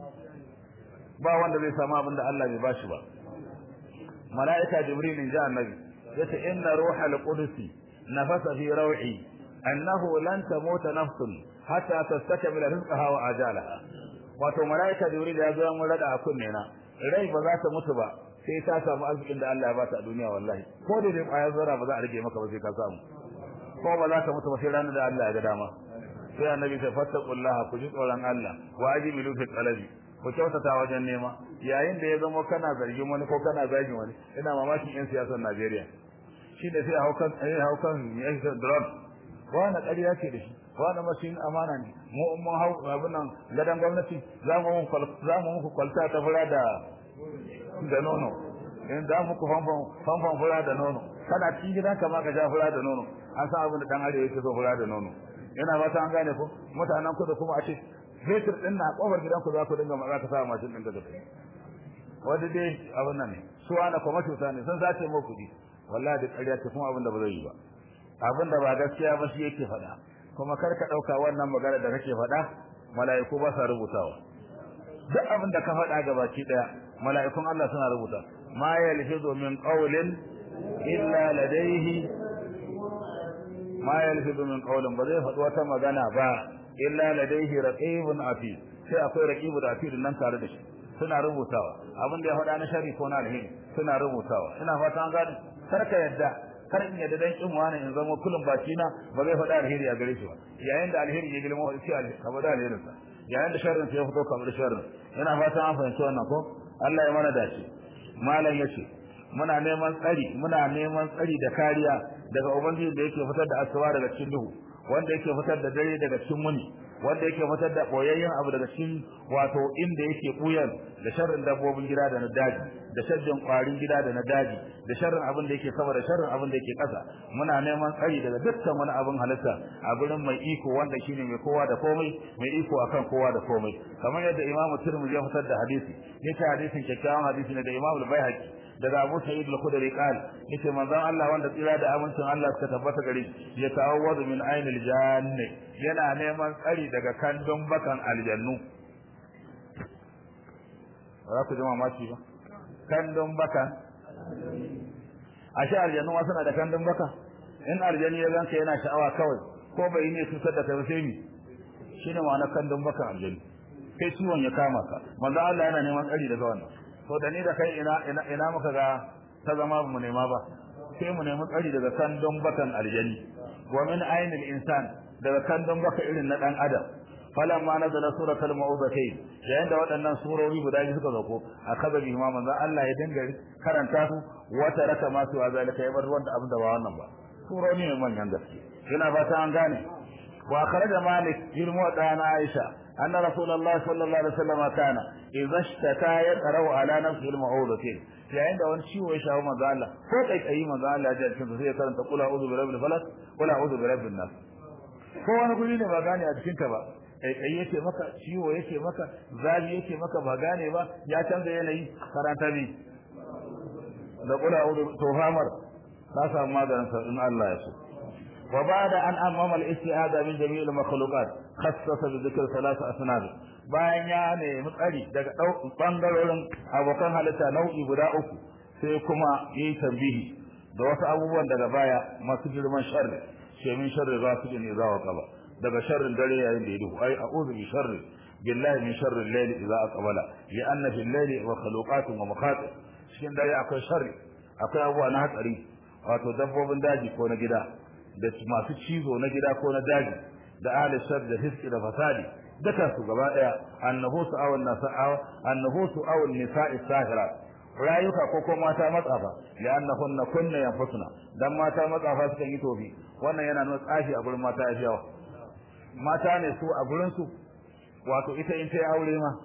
ba wanda zai samu abin da Allah bai bashi ba mala'ika jibril in ji annabi yace inna ruhal qudusi nafasa fi raw'i annahu lan tamuta nafsun hatta tastakmila rizqaha wa ajalaha wato mala'ika jibril ya zo mun rada a kunne na rai ba za ta mutu ba sai ta samu arzikin da Allah ya bata a duniya wallahi ko da dai kwayar zara ba za a rage maka ba sai ka samu ko ba za ka mutu ba sai ranar da Allah ya ga dama sai annabi ta fattaqullaha ku ji tsoron Allah wa ajibilu fi talabi ku kyautata wajen nema yayin da ya zama kana zargin wani ko kana zagin wani ina mamakin yan siyasar Najeriya shi da sai haukan eh haukan yan drug wani ƙarya ce da shi wani mashin amana ne mu mun hau abin nan gadan gwamnati za mu za mu muku kwalta ta fura da da nono in za mu ku fanfan fanfan fura da nono kana cikin gidan ka ma ka ja fura da nono an san abin da dan arewa yake so fura da nono ina fata an gane ko mutanen ku da kuma a ce fetur din na kofar gidan ku za ku dinga maza ka sa mashin din da kai wanda dai abin nan ne su ana kuma cuta ne sun sace mu kuɗi wallahi da ƙarya ce kuma abin da ba zai yi ba abin da ba gaskiya ba shi yake faɗa kuma kar ka ɗauka wannan magana da kake faɗa mala'iku ba sa rubutawa duk abin da ka faɗa ga baki ɗaya mala'ikun Allah suna rubuta ma yalfizu min qawlin illa ladayhi ma yalfizu min qawlin ba zai faɗi wata magana ba illa ladayhi raqibun atid sai akwai raqibu da atid nan tare da shi suna rubutawa abin da ya faɗa na shari ko na alheri suna rubutawa ina fata an gane kar ka yadda kar in yadda dan kin wani in zama kullum baki na ba zai faɗa alheri a gare shi ba yayin da alheri ya girma sai alheri ka bada alherin sa yayin da sharrin ya fito kamar sharrin ina fata an fahimci wannan ko Allah ya mana dace malam yace muna neman tsari muna neman tsari da kariya daga ubangiji da yake fitar da asuba daga cikin duhu wanda yake fitar da dare daga cikin muni wanda yake fitar da boyayyen abu daga cikin wato inda yake buyan da sharrin dabbobin gida da na daji da sharrin kwarin gida da na daji da sharrin abin da yake sama da sharrin abin da yake ƙasa muna neman tsari daga dukkan wani abin halitta a gurin mai iko wanda shine mai kowa da komai mai iko akan kowa da komai kamar yadda Imam Tirmidhi ya fitar da hadisi yace hadisin kyakkyawan hadisi ne da Imam Al-Baihaqi daga Abu Sa'id al-Khudri qal yace manzon Allah wanda tsira da amincin Allah suka tabbata gare shi ya ta'awwadu min ainil janni yana neman tsari daga kandun bakan aljannu ba ku jima maki ba kandun bakan ashe aljannu ma suna da kandun baka in aljanni ya ganka yana sha'awa kawai ko bai ne cutar da kai sai ni shine ma'anar kandun bakan aljanni kai ciwon ya kama ka manzo Allah yana neman tsari daga wannan to da ni da kai ina ina ina muka ga ta zama mu nema ba sai mu nemi tsari daga kandun bakan aljanni wa min ainil insan daga kandun baka irin na dan adam falamma nazala suratul ma'udatayn yayin da waɗannan surori guda biyu suka zauko akaza bi ma manzo Allah ya dinga karanta su wata raka ma su zalika ya bar wanda abin da ba wannan ba surori ne manyan gaske ina fata an gane wa kharaja malik ilmu dana aisha anna rasulullahi sallallahu alaihi wasallam kana idza ishtaka yaqra'u ala nafsihi al-ma'udatayn yayin da wani ciwo ya shawo manzo Allah ko kai kai manzo Allah ya ji sai ya karanta qul a'udhu bi rabbil falaq qul a'udhu bi rabbin nas ko wani guri ne ba gane a cikin ka ba kai yake maka ciwo yake maka zabi yake maka ba gane ba ya canza yanayi karanta ne da kula udu to famar ka samu maganin sa in Allah ya so wa ba'da an amama al-isti'ada min jami'il makhluqat khassasa bi dhikr thalath asnad bayan ya nemi tsari daga bangarorin abokan halitta nau'i guda uku sai kuma yi tambihi da wasu abubuwan daga baya masu girman sharri ce min sharri ghasiqin idza waqaba daga sharrin dare yayin da ya duhu ai a'udhu bi sharri billahi min sharri al-layl idza aqbala li anna fi al-layli wa khaluqatun wa maqatir cikin dare akwai sharri akwai abubuwa na hatsari wato dabbobin daji ko na gida da masu cizo na gida ko na daji da ahli shar da fiski da fasadi duka su gaba daya annahu su awal nasa'a annahu su awal nisa'i sahira rayuka ko ko mata matsafa li annahunna kunna yanfusuna dan mata matsafa sukan yi tofi wannan yana nuna tsafi a gurin mata ya yawa mata ne su a gurin su wato ita in ta yi aure ma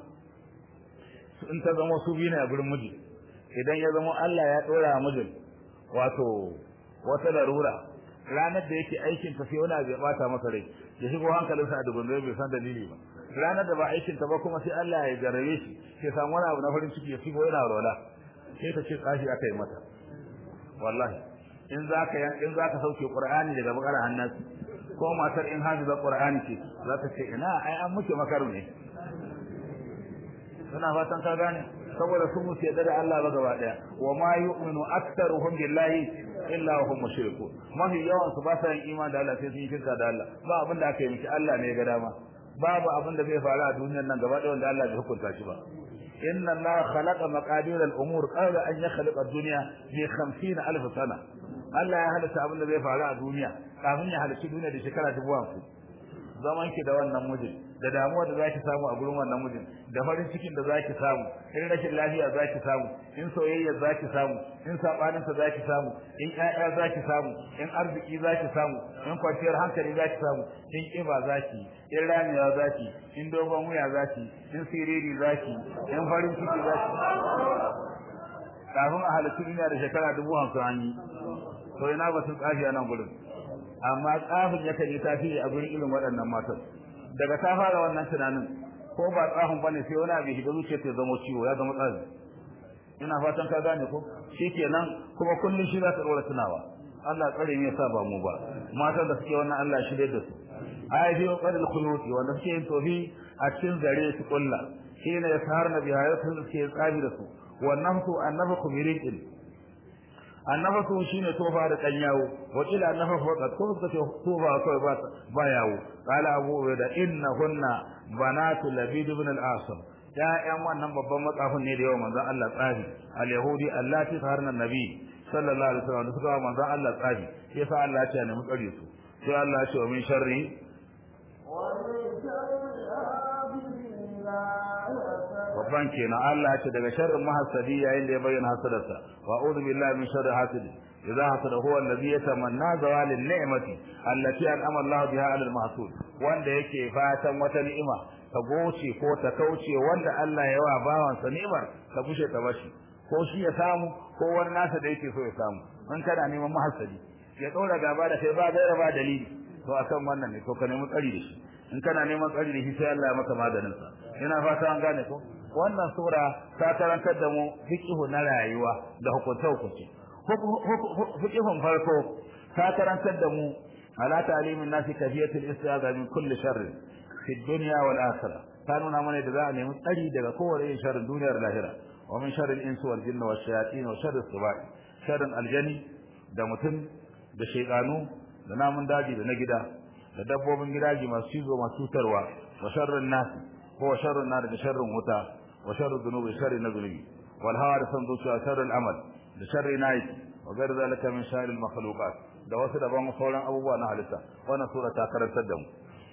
in ta zama su biyu ne a gurin miji idan ya zama Allah ya dora mijin wato wata larura ranar da yake aikin ta sai wani abu ya bata masa rai ya shigo hankalinsa a dubun bai san dalili ba ranar da ba aikin ta ba kuma sai Allah ya jarabe shi sai samu wani abu na farin ciki ya shigo yana rola sai ta ce tsafi aka yi mata wallahi in zaka in zaka sauke Qur'ani daga bakara hannasi ko matar in hafiza Qur'ani ce za ta ce ina ai an muke makaru ne ina fatan ka gane saboda sun musu yadda da Allah ba gaba daya wa ma yu'minu aktharuhum billahi illa hum mushrikun mafi yawan su ba sa yin imani da Allah sai sun yi shirka da Allah ba abin da aka yi miki Allah ne ya ga dama babu abin da zai faru a duniyar nan gaba daya wanda Allah bai hukunta shi ba inna Allah khalaqa maqadir al-umur qabla an yakhluqa ad-dunya bi 50000 sana Allah ya halitta abin da zai faru a duniya kafin ya halicci duniya da shekara dubu hamsin zaman ki da wannan mijin da damuwa da zaki samu a gurin wannan mijin da farin cikin da zaki samu in rashin lafiya zaki samu in soyayya zaki samu in sabanin sa zaki samu in ƴaƴa zaki samu in arziki zaki samu in kwanciyar hankali zaki samu in kiba zaki in ramiya zaki in dogon wuya zaki in siriri zaki in farin ciki zaki kafin a halittu duniya da shekara dubu hamsin an yi to ina ba sun tsafi a nan gurin amma tsafin yakan yi tasiri a gurin irin waɗannan matan daga ta fara wannan tunanin ko ba tsafin bane sai wani abu shiga zuciya ta zama ciwo ya zama tsafi ina fatan ka gane ko shikenan kuma kullun shi za ta dora tunawa Allah tsare ne yasa ba mu ba matan da suke wannan Allah shirye da su ai fi qadil khuluti wanda suke yin tofi a cikin zare su kulla shine ya saharna bi hayatun suke tsabi da su wannan su annafa kumirikin annafasu shine tofa da dan yawo wa ila annafasu faqat ko suka ce tofa kawai ba ba yawo qala abu ubaida innahunna banatu labid ibn al-asam ya'yan wannan babban matsafin ne da yawa manzon Allah tsafi al-yahudi allati saharna nabi sallallahu alaihi wasallam suka manzon Allah tsafi yasa Allah ya ce ne mu tsare su sai Allah ya ce wa min sharri babban kenan Allah ce daga sharrin mahasadi yayin da ya bayyana hasadarsa wa a'udhu billahi min sharri hasidi idza hasada huwa alladhi yatamanna zawal an-ni'mati allati an'ama Allah biha 'ala al-mahsud wanda yake fatan wata ni'ima ta goce ko ta kauce wanda Allah ya wa bawansa ni'imar ta bushe ta bashi ko shi ya samu ko wani nasa da yake so ya samu in kana neman mahasali ya ɗora gaba da kai ba gaira ba dalili to akan wannan ne to ka nemi tsari da shi in kana neman tsari da shi sai Allah ya maka maganin sa ina fata an gane ko wannan sura ta karantar da mu fiqhu na rayuwa da hukunce hukunce fiqhun farko ta karantar da mu ala ta'limin nasi kafiyatul istiaza min kulli sharr fi dunya wal akhirah ta nuna mana da za a nemi tsari daga kowane irin sharrin duniyar lahira wa min sharril insi wal jinni wash shayatin wa sharris sibai sharrin aljani da mutum da shaydanu da namun daji da na gida da dabbobin gidaji masu cizo masu cutarwa wa sharrin nas ko wa sharrin nar da sharrin wuta wa sharrin dhunubi sharri na zunubi wal hawa da san zuciya sharrin amal da sharri nayi wa gar zalika min sharril makhluqat da wasu daban sauran abubuwa na halitta wannan sura ta karantar da mu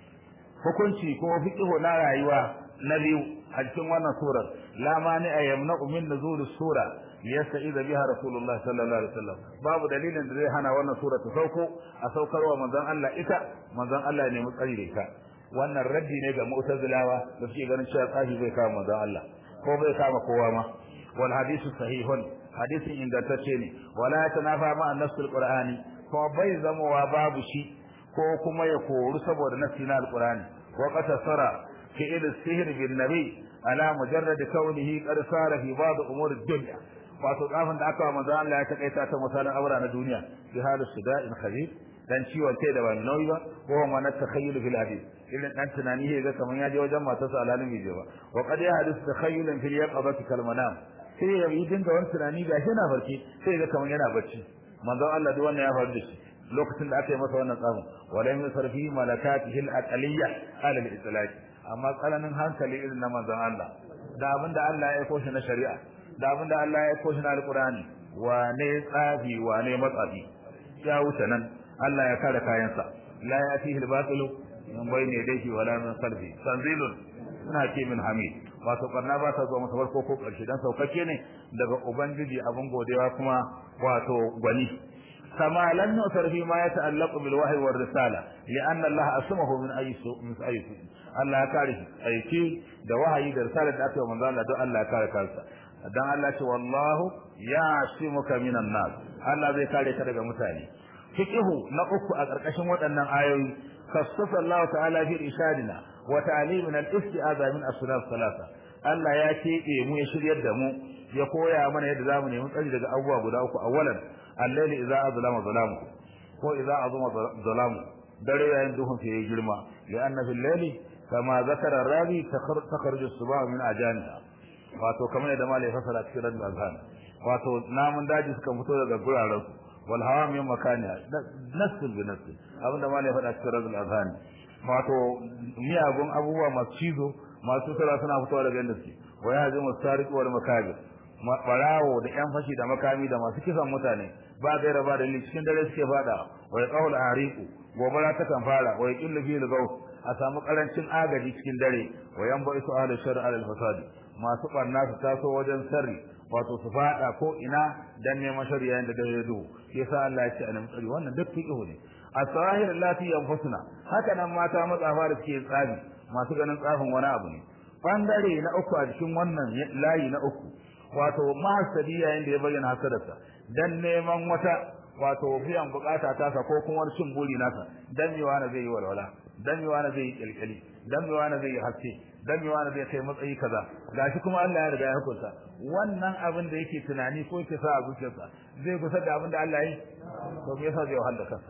hukunci ko fiqhu na rayuwa na biyu a cikin wannan surar la mani a yamna min nuzul sura liyasta'iza biha rasulullah sallallahu alaihi wasallam babu dalilin da zai hana wannan sura ta sauko a saukarwa manzon Allah ita manzon Allah ne mu tsari da ita wannan raddi ne ga mu'tazilawa da suke ganin cewa tsafi bai kama manzon Allah ko bai kama kowa ma wal hadithu sahihun hadisin ingantacce ne wala yatanafa ma an-nasl qur'ani ko bai zamowa babu shi ko kuma ya koru saboda nasi na alqur'ani wa qatasara fi al-sihr bin nabi ala mujarrad kaunihi qad sara fi ba'd umur ad-dunya wato tsafin da aka wa manzo Allah ya takaita ta misalan aura na duniya bi halu suda'in khabib dan ciwon kai da ban nauyi ba ko ma na takhayyul fil hadith irin dan tunani ya ga kaman ya je wajen matarsa alalin bai je ba wa qad ya hadith takhayyulan fil yaqabati kal manam sai ya yi dinga wani tunani ga shi yana barci sai ga kaman yana bacci manzo Allah duk wannan ya faru da shi lokacin da aka yi masa wannan tsafin wala min sarfi malakatihi al-aqliyya ala al-itlaq amma tsananin hankali irin na manzon Allah da abinda Allah ya aiko shi na shari'a da abinda Allah ya aiko shi na alqur'ani wane tsafi wane matsafi ya wuce nan Allah ya kare kayansa la yatihi al-batilu min bayni yadayhi wala min khalfi tanzilun ina ke min hamid wato karna ba ta zuwa masa farko ko karshe dan saukake ne daga ubangiji abin godewa kuma wato gwani كما لم يؤثر فيما يتعلق بالوحي والرسالة لأن الله أسمه من أي سوء من أي سوء الله كاره أي شيء ده وحي ده رسالة أتى ومن ذلك ده الله كاره كارسا dan Allah ce wallahu ya'simuka minan nas Allah zai kare ka daga mutane fiqhu na uku a karkashin waɗannan ayoyi kasafa Allah ta'ala fi ishadina wa ta'limina al-isti'aza min asnaf salasa Allah ya keɓe mu ya shiryar da mu ya koya mana yadda zamu nemi tsari daga abubuwa guda uku awwalan الليل إذا أظلم ظلامه ko idza azuma zalamu dare yayin duhun sai ya girma lianna fil layli kama zakara rabi takhruju as-subah min ajaniha wato kamar yadda malai fasara cikin radul azhan wato namun daji suka fito daga guraren wal hawa min makaniha nasul bi nasul abinda malai faɗa cikin radul azhan wato miyagun abubuwa masu cizo masu sura suna fitowa daga inda suke wa yahzimu as-sariq wal makabir barawo da yan fashi da makami da masu kisan mutane ba gaira ba dalili cikin dare suke fada wa yaqul ariqu gobara ta kan fara wa yaqillu fi al a samu karancin agaji cikin dare wa yanba isu ahli shar al fasadi masu barna su taso wajen sarri wato su fada ko ina dan neman shari'a da dare duhu yasa Allah ya ce anan tsari wannan duk fiqhu ne as-sahir allati yanfusuna haka nan mata matsafa da suke tsabi masu ganin tsafin wani abu ne bangare na uku a cikin wannan layi na uku wato mahasadi yayin da ya bayyana hasadarsa dan neman wata wato biyan bukata ta sa ko kuma wani cin buri nasa dan mewa na zai yi walwala dan mewa na zai yi kilkili dan mewa na zai yi haske dan mewa na zai kai matsayi kaza gashi kuma Allah ya riga ya hukunta wannan abin da yake tunani ko yake sa a zuciyarsa zai kusa da abin da Allah ya yi to me yasa zai wahala kansa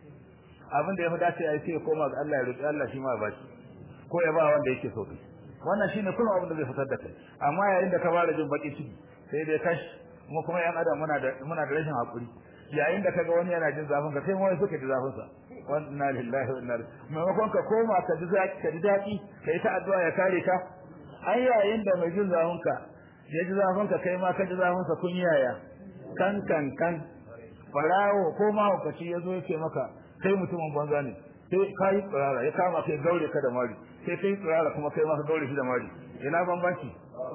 abin da ya fi dace ya ce koma ga Allah ya roki Allah shi ma ba shi ko ya ba wanda yake so wannan shine kullum abin da zai fitar da kai amma yayin da ka fara jin baki ciki sai dai kash mu kuma yan adam muna da muna da rashin hakuri yayin da kaga wani yana jin zafin ka sai mu wani suka ji zafin sa wannan lillahi wa inna ilaihi maimakon ka koma ka ji zaki ka ji daki kai ta addu'a ya kare ka ai yayin da mai jin zafin ka ya ji zafin ka kai ma ka ji zafin sa kun yaya kan kan kan farawo ko ma hukaci ya zo ya ce maka kai mutumin banza ne sai kai tsirara ya kama kai gaure ka da mari sai kai tsirara kuma kai ma ka gaure shi da mari ina bambanci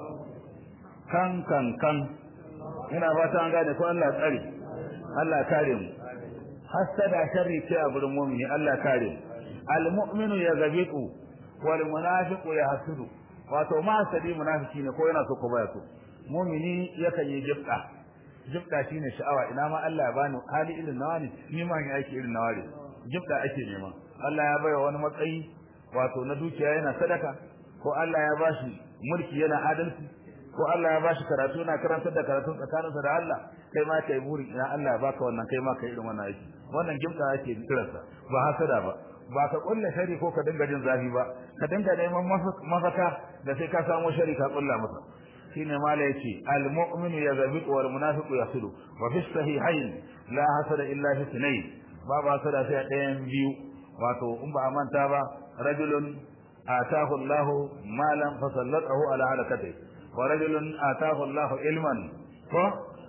kan kan kan ina ba ta an gane ko Allah tsare Allah kare mu hasada sharri ce a gurin mu'mini Allah kare mu al-mu'minu yaghbitu wal munafiqu yahsudu wato ma sadi munafiki ne ko yana so ko baya so mu'mini yakan yi jibda jibda shine sha'awa ina ma Allah ya bani hali irin nawa ne ni ma yi aiki irin nawa ne jibda ake nema Allah ya baiwa wani matsayi wato na dukiya yana sadaka ko Allah ya bashi mulki yana adalci ko Allah ya bashi karatu yana karantar da karatu tsakaninsa da Allah kai ma kai buri ina Allah ya baka wannan kai ma kai irin wannan aiki wannan jibda ake kiransa ba hasada ba ba ka kulla shari ko ka dinga jin zafi ba ka dinga neman mafaka da sai ka samu shari ka kulla masa shine mala yace al mu'minu yazbitu wal munafiqu yasilu wa fi sahihayn la hasada illa fi sunayn babu hasada sai ɗayan biyu wato in ba a manta ba rajulun atahu Allahu malan fa sallatahu ala halakati wa rajulun atahu Allahu ilman ko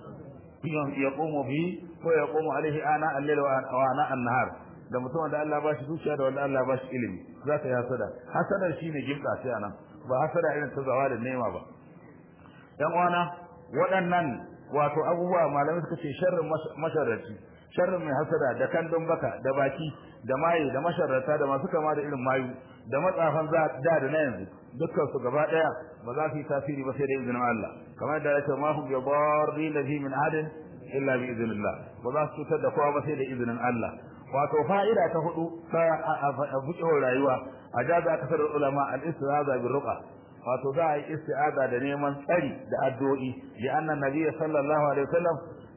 yaqumu bi ko yaqumu alaihi ana al-layl wa ana an-nahar da mutum da Allah ba shi zuciya da wanda Allah ba shi ilimi za ka yi hasada hasadar shine gimka sai anan ba hasada irin ta zawa da nema ba yan uwana waɗannan wato abubuwa malamai suka ce sharrin masharraci sharrin mai hasada da kandun baka da baki da maye da masharrata da masu kama da irin mayu da matsafan da da na yanzu dukkan su gaba daya ba za su yi tasiri ba sai da izinin Allah kamar da yake ma hum yadarrin ladhi min adin illa bi idnillah ba za su cutar da kowa ba sai da izinin Allah wato fa'ida ta hudu ta buƙewar rayuwa a jaza kasar ulama al-istiaza bil ruqa wato za a yi isti'aza da neman tsari da addu'o'i li anna nabiy sallallahu alaihi wasallam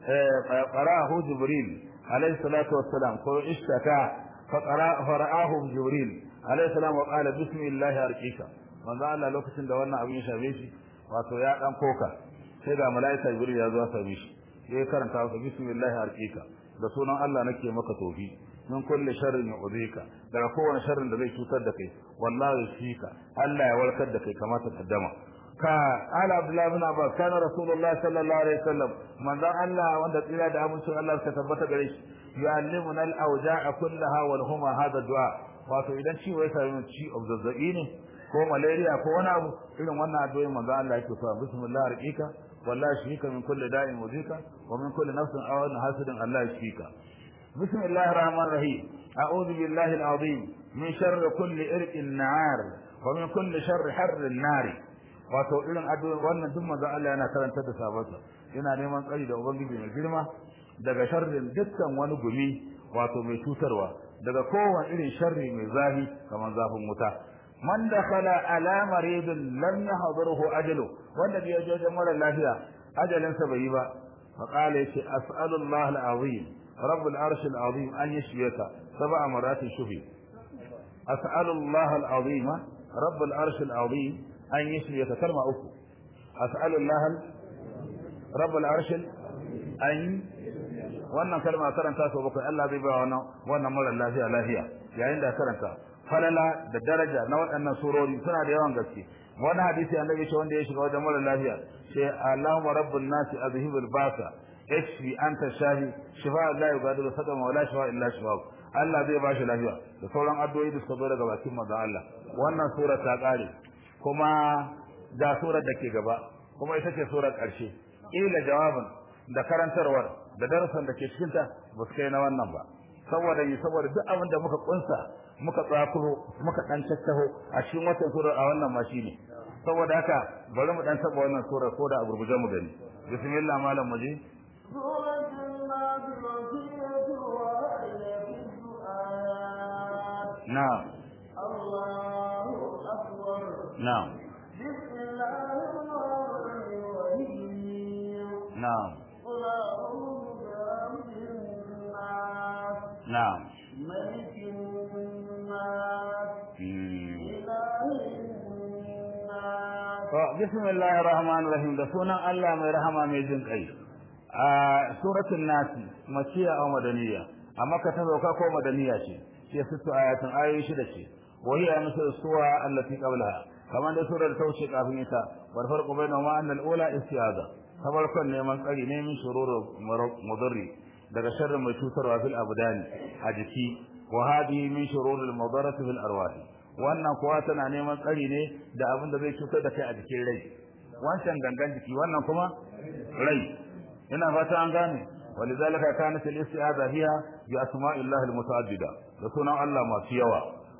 qara'ahu jibril alaihi salatu wassalam ko ishtaka fa fara'ahu jibril alaihi salam wa qala bismillah arqika manzo Allah lokacin da wannan abin ya shafe shi wato ya dan koka sai ga malaika jibril ya zo ya same shi sai karanta masa bismillah arqika da sunan Allah nake maka tofi min kulli sharrin yu'dika daga kowane sharrin da zai cutar da kai wallahi shika Allah ya warkar da kai kamata kaddama ka ala abdullah ibn abbas kana rasulullah sallallahu alaihi wasallam manzo Allah wanda tsira da amincin Allah ka tabbata gare shi yu'allimuna al-awja'a kullaha wal huma hada du'a wato idan ciwo ya sami ci of zazzabi ne ko malaria ko wani abu irin wannan addu'o'i manzo Allah yake so bismillah arqika wallahi shika min kulli da'in wajika wa min kulli nafsin aw hasidin Allah shika بسم الله الرحمن الرحيم أعوذ بالله العظيم من شر كل إرق النعار ومن كل شر حر النار wato irin addu'o'i wannan duk manzo Allah yana karanta da sabansa yana neman tsari da ubangiji mai girma daga sharrin dukkan wani gumi wato mai cutarwa daga kowane irin sharri mai zafi kamar zafin wuta man dakhala ala maridin lam yahdurhu ajalu wanda bai je wajen mara lafiya ajalinsa bai yi ba fa qala yace as'alullah al-azim رب العرش العظيم أن يشفيك سبع مرات شفي أسأل الله العظيم رب العرش العظيم أن يشفيك كلمة أخرى أسأل الله رب العرش أن wannan kalma karanta sau bakwai Allah zai ba wannan wannan mara lafiya lafiya yayin da karanta falala da daraja na waɗannan surori suna da yawan gaske wani hadisi annabi ce wanda ya shiga wajen mara lafiya sai Allahumma rabbun nasi azhibul basa ishfi anta shafi shifa la yugadiru sadama wala shifa illa shifa Allah zai bashi lafiya da sauran addu'o'i da suka zo daga bakin manzon Allah wannan sura ta kare kuma da surar da ke gaba kuma ita ce surar karshe ila jawabin da karantarwar da darasan da ke cikin ta ba su kai na wannan ba saboda yi saboda duk abin da muka kunsa muka tsakuro muka dan tattaho a cikin watan surar a wannan ma shine saboda haka bari mu dan taba wannan surar ko da a gurguje mu gani bismillah malam mu je سورة الناس مكية وآية في الدعاء na'am الله أكبر na'am بسم الله الرحمن الرحيم na'am قل أعوذ برب الناس na'am ملك الناس Hmm. إله الناس To, bismillahir rahmanir rahim da sunan Allah mai rahama mai jin kai. A suratul nasi makiya aw madaniya, amma ka ta sauka ko madaniya ce. Shi sittu ayatun ayoyi shida ce. Wa hiya misal suwa allati qablaha. Kamar da surar ta wuce kafin ita, bar farqu baina ma annal ula istiaza. Kamar kon neman tsari ne min shururu mudarri daga sharrin mai cutarwa fil abdani a jiki wa hadi min shururil mudarrati fil arwahi. wannan kuwa tana neman tsari ne da abin da zai cutar da kai a jikin rai wancan gangan jiki wannan kuma rai ina fata an gane ولذلك كانت الاستعاذة هي بأسماء الله المتعددة da sunan Allah masu yawa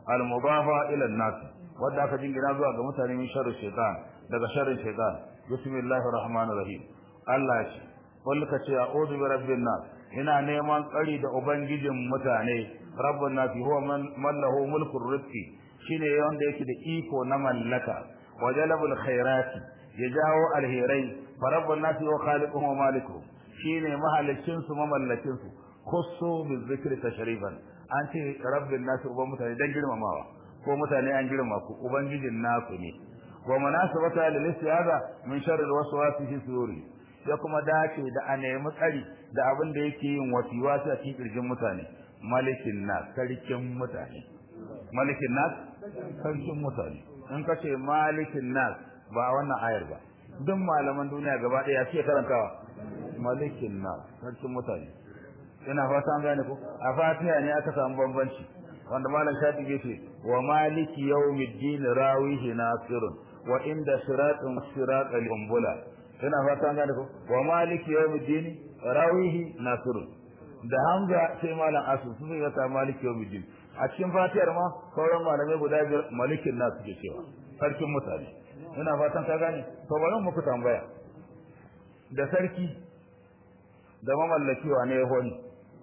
al-mudafa ila an-nas wanda aka jingina zuwa ga mutane min sharri shaytan daga sharrin shaytan bismillahir rahmanir rahim Allah ya ce kullu ka ce a'udhu bi rabbin nas ina neman tsari da ubangijin mutane rabbun nas huwa man lahu mulkur rizqi shine wanda yake da iko na mallaka wa jalabul khairati ya jawo alherai fa rabbun nas huwa khaliquhum wa malikuhum shine mahalicin su mamallakin su khussu bi dhikri tashrifan an ce rabbin nas uban mutane dan girmamawa ko mutane an girma ku ubangijin nasu ne wa munasabata lil istiaza min sharri alwaswasi fi suduri ya kuma dace da a nemi tsari da abin da yake yin wasiwasi a cikin kirjin mutane malikin nas sarkin mutane malikin nas sarkin mutane in ka ce malikin nas ba wannan ayar ba duk malaman duniya gaba ɗaya suke karantawa malikin nas sarkin mutane ina fata an gane ko a fatiha ne aka samu bambanci wanda malam shafi ya ce wa maliki yawmiddin rawihi nasirun wa inda siratun siratal umbula ina fata an gane ko wa maliki yawmiddin rawihi nasirun da hamza sai malam asu su ne ta maliki yawmiddin a cikin fatiyar ma sauran malamai guda biyar malikin nasu ke cewa sarkin mutane ina fatan ka gane to bari muku tambaya da sarki da mamallaki wa ne honi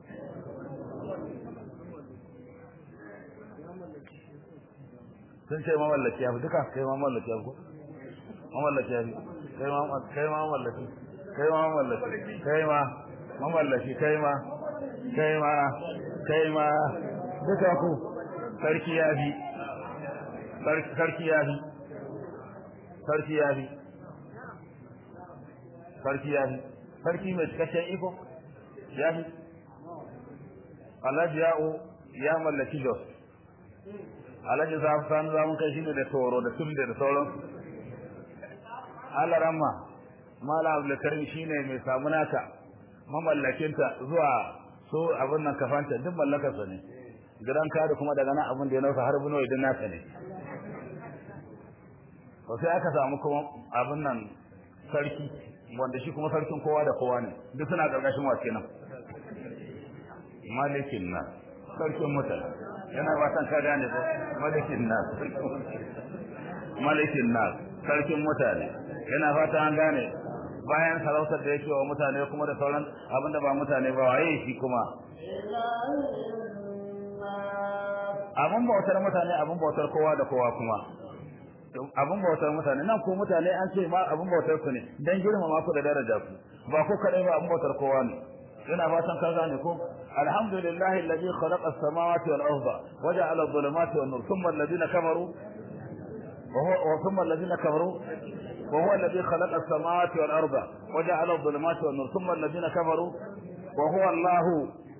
sun ce mamallaki ya fi duka kai mamallaki ya fi ko mamallaki ya fi kai ma kai ma mamallaki kai ma mamallaki kai ma mamallaki kai ma kai ma kai ma duka ku sarki ya fi sarki ya fi sarki ya fi sarki ya fi sarki mai cikakken iko ya fi alhaji ya'u ya mallaki jos alhaji sani zamun kai shine da toro da tumde da sauran alarama mala abdulkarim shine mai samu naka mamallakinta zuwa so abin nan kafanta duk mallakarsa ne gidan kare kuma daga nan abin da ya nauka har buno idan naka ne to sai aka samu kuma abin nan sarki wanda shi kuma sarkin kowa da kowa ne duk suna karkashin wa kenan malikin na sarkin mutane yana fatan ka gane ko malikin na malikin na sarkin mutane yana fatan an gane bayan sarautar da yake wa mutane kuma da sauran abinda ba mutane ba waye shi kuma abin bautar mutane abin bautar kowa da kowa kuma abin bautar mutane nan ko mutane an ce ma abin bautar ku ne dan girmama ku da daraja ku ba ku kadai ba abin bautar kowa ne ina fatan ka gane ko alhamdulillahi alladhi khalaqa as-samawati wal arda wa ja'ala adh-dhulumati wan nur thumma alladhina kafaru wa huwa thumma alladhina kafaru wa huwa alladhi khalaqa as-samawati wal arda wa ja'ala adh-dhulumati wan nur thumma alladhina kafaru wa huwa Allahu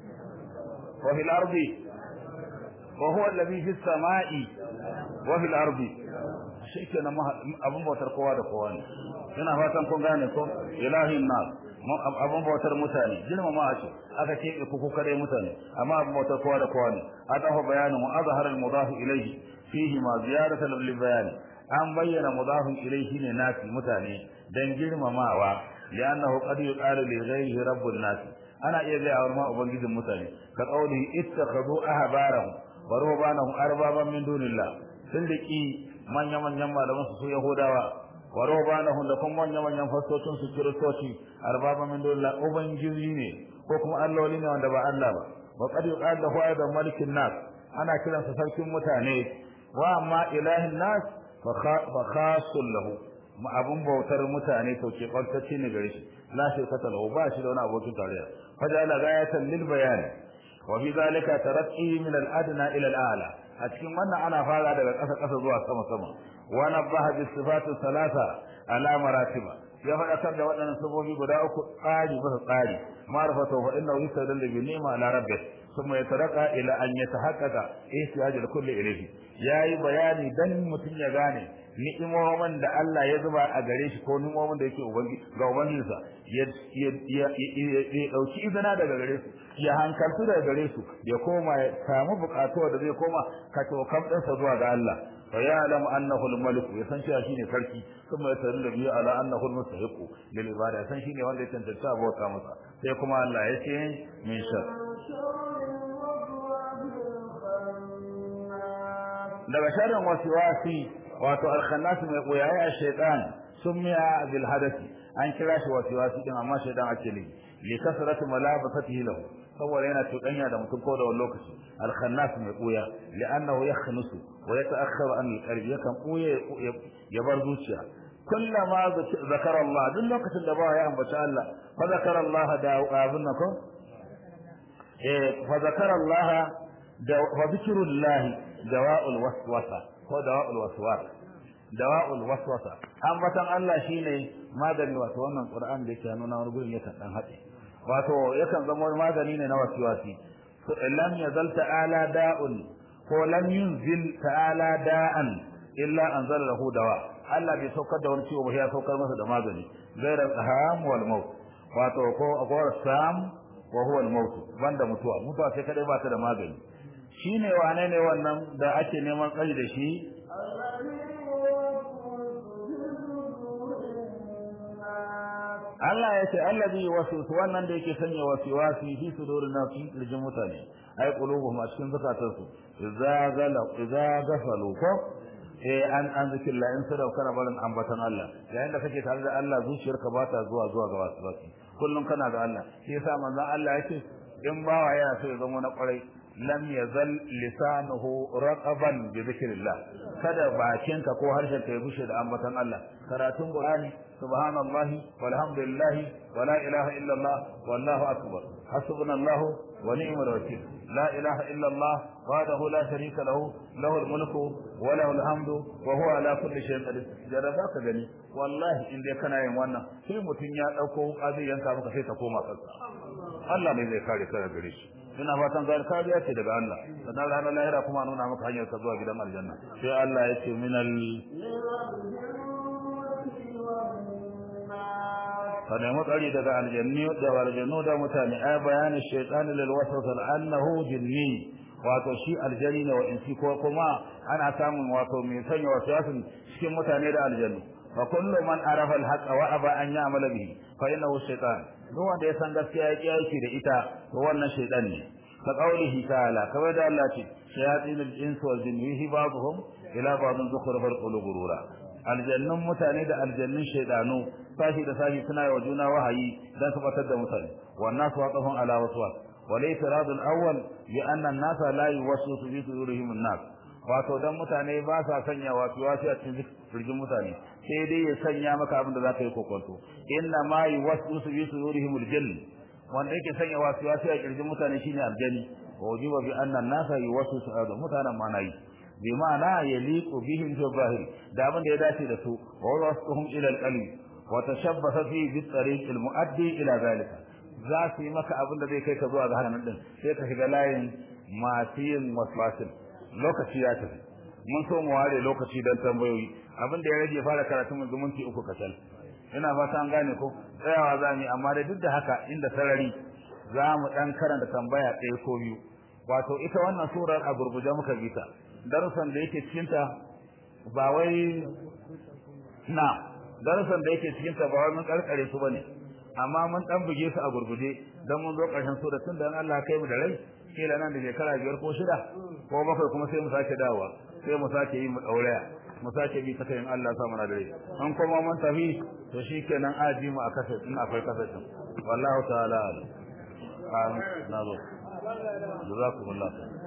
wa fil ardi wa huwa alladhi fis samai wa fil ardi shikenan abun bautar kowa da kowa ne ina fatan kun gane ko ilahin nas abun bautar mutane girmama shi aka ce ku ku kare mutane amma abun bautar kowa da kowa ne adafa bayanin wa azhar al mudaf ilayhi fihi ma ziyarata lil bayan an bayyana mudafin ilayhi ne nasi mutane dan girmamawa li'annahu qad yuqalu li ghayrihi rabbun nas ana iya ga ma ubangijin mutane ka qawli ittakhadhu ahbarahum wa rubanahum arbaban min dunillah sun diki manya-manyan malaman su yahudawa wa rubanahum da kuma manya-manyan fastocin su kiristoci arbaba min dole ubangiji ne ko kuma alloli ne wanda ba Allah ba wa qad yuqal lahu aidan malikin nas ana kiran sa sarkin mutane wa amma ilahin nas fa khasul lahu abun bautar mutane to ke kwantacce ne gare shi la shi kata lahu ba shi da wani abokin tarayya fajala gayatan lil bayan wa bi zalika tarakki min al adna ila al a'la a cikin wannan ana fara daga ƙasa ƙasa zuwa sama sama wa nabaha bis sifatu salasa ala maratiba ya faɗakar da waɗannan sabobi guda uku tsari bisa tsari ma'rifatu fa innahu yustadallu bi ni'ma ala rabbih thumma yataraka ila an yatahaqqaqa ihtiyajul kulli ilayhi yayi bayani dan mutun ya gane ni'imomin da Allah ya zuba a gare shi ko ni'imomin da yake ubangi ga ubangijinsa ya ya dauki izina daga gare su ya hankaltu daga gare su ya koma ya samu bukatuwa da zai koma ka to kam ɗinsa zuwa ga Allah fa ya'lamu annahu al-malik ya san cewa shine sarki kuma ya tarin da biyu ala annahu al-mustahiq lil ibada san shine wanda ya tantance abota masa sai kuma Allah ya ce min shar daga sharrin waswasi wato al-khannas mai koyaye a shaytan sumiya bil hadathi an kira shi waswasi din amma shaytan ake ne li kasratu malabasatihi lahu saboda yana cuɗanya da mutum ko da wani lokaci al-khannas mai koya li'annahu yakhnusu wa yata'akhkharu an al-qalbi yakan koye ya bar zuciya kullama zakara Allah duk lokacin da ba ya ambaci Allah fa zakara Allah da abun nan ko eh fa zakara Allah da wa zikrullah dawa'ul waswasa ko dawa'ul waswas dawa'ul waswasa ambatan Allah shine magani wato wannan Qur'an da yake nuna wani gurin yakan dan haɗe wato yakan zama magani ne na wasiwasi to lam yazal ta'ala da'un ko lam yunzil ta'ala da'an illa anzala lahu dawa Allah bai saukar da wani ciwo ba ya saukar masa da magani ghayra al-aham wal maut wato ko akwai sam wa huwa al-maut banda mutuwa mutuwa sai kadai ba ta da magani shine wane ne wannan da ake neman tsari da shi Allah ya ce allazi wasuwasu wannan da yake sanya wasiwasi fi sudurin nas fi lijin mutane ai qulubuhum a cikin zakatansu idza gala idza gafalu ko eh an an zikilla in sada kana barin ambatan Allah yayin da kake tare da Allah zuciyarka ba ta zuwa zuwa ga wasiwasi kullum kana da Allah shi yasa manzon Allah yake in bawa yana so ya zama na kwarai lam yazal lisanuhu raqaban bi dhikrillah kada bakinka ko harshen ka ya bushe da ambatan Allah karatun Qur'ani subhanallahi walhamdulillahi wala ilaha illa Allah wallahu akbar hasbunallahu wa ni'mal wakeel la ilaha illa Allah wahdahu la sharika lahu lahul mulku wa lahul hamdu wa huwa ala kulli shay'in qadir jaraba ka gani wallahi in dai kana yin wannan sai mutun ya dauko aziyanka maka sai ka koma kansa Allah ne zai kare ka daga gare shi ina fatan ga kariya ce daga Allah sannan ranar lahira kuma nuna maka hanyar ka zuwa gidan aljanna sai Allah ya ce minal ka nemi tsari daga aljanni da aljannu da mutane ai bayanin shaytan lil waswas annahu jinni wato shi aljani ne wa insi ko kuma ana samun wato mai sanya waswasin cikin mutane da aljannu fa kullu man arafa al wa aba an ya'mala bihi fa innahu shaytan duk wanda ya san gaskiya ya kiyaye da ita to wannan shaytan ne ka qaulihi ta'ala kamar da Allah ce shayatin al-insi wal jinni yuhi ba'dhum ila ba'dhin zukhruf al-qulub gurura aljannun mutane da aljannun shaydanu sashi da sashi suna yi wa juna wahayi dan su batar da mutane wannan su waqafun ala waswas walaysa radul awwal bi anna an-nasa la yuwaswisu fi sudurihim an-nas wato dan mutane ba sa sanya wasu wasu a cikin firgin mutane sai dai ya sanya maka abin da zaka yi kokonto inna ma yuwaswisu fi sudurihim al-jinn wanda yake sanya wasu wasu a kirjin mutane shine aljani wajiba bi anna an-nasa yuwaswisu a mutanen ma na yi bi ma'ana yaliqu bihim fi zahir da abin da ya dace da su wa wasuhum ila al-qalbi wa tashabbasa fi bi tariq al-muaddi ila zalika za su yi maka abin da zai kai ka zuwa ga hannun din sai ka shiga layin masu yin waswasin lokaci ya tafi mun so mu ware lokaci don tambayoyi abin da ya rage fara karatu mun zumunci uku kacal ina fata an gane ko tsayawa za mu yi amma da duk da haka inda sarari za mu dan karanta tambaya ɗaya ko biyu wato ita wannan surar a gurguje muka bi ta darussan da yake cikin ta ba wai na darussan da yake cikin ta ba wai mun karkare su bane amma mun dan buge su a gurguje dan mun zo karshen sura tun da Allah kai mu da rai kila nan da shekara biyar ko shida ko bakwai kuma sai mu sake dawowa sai mu sake yi mu dauraya mu sake bi ta kai Allah sa mana da rai an kuma mun tafi to shikenan aji mu a kasa in akwai kasa din wallahu ta'ala amin na zo jazakumullahu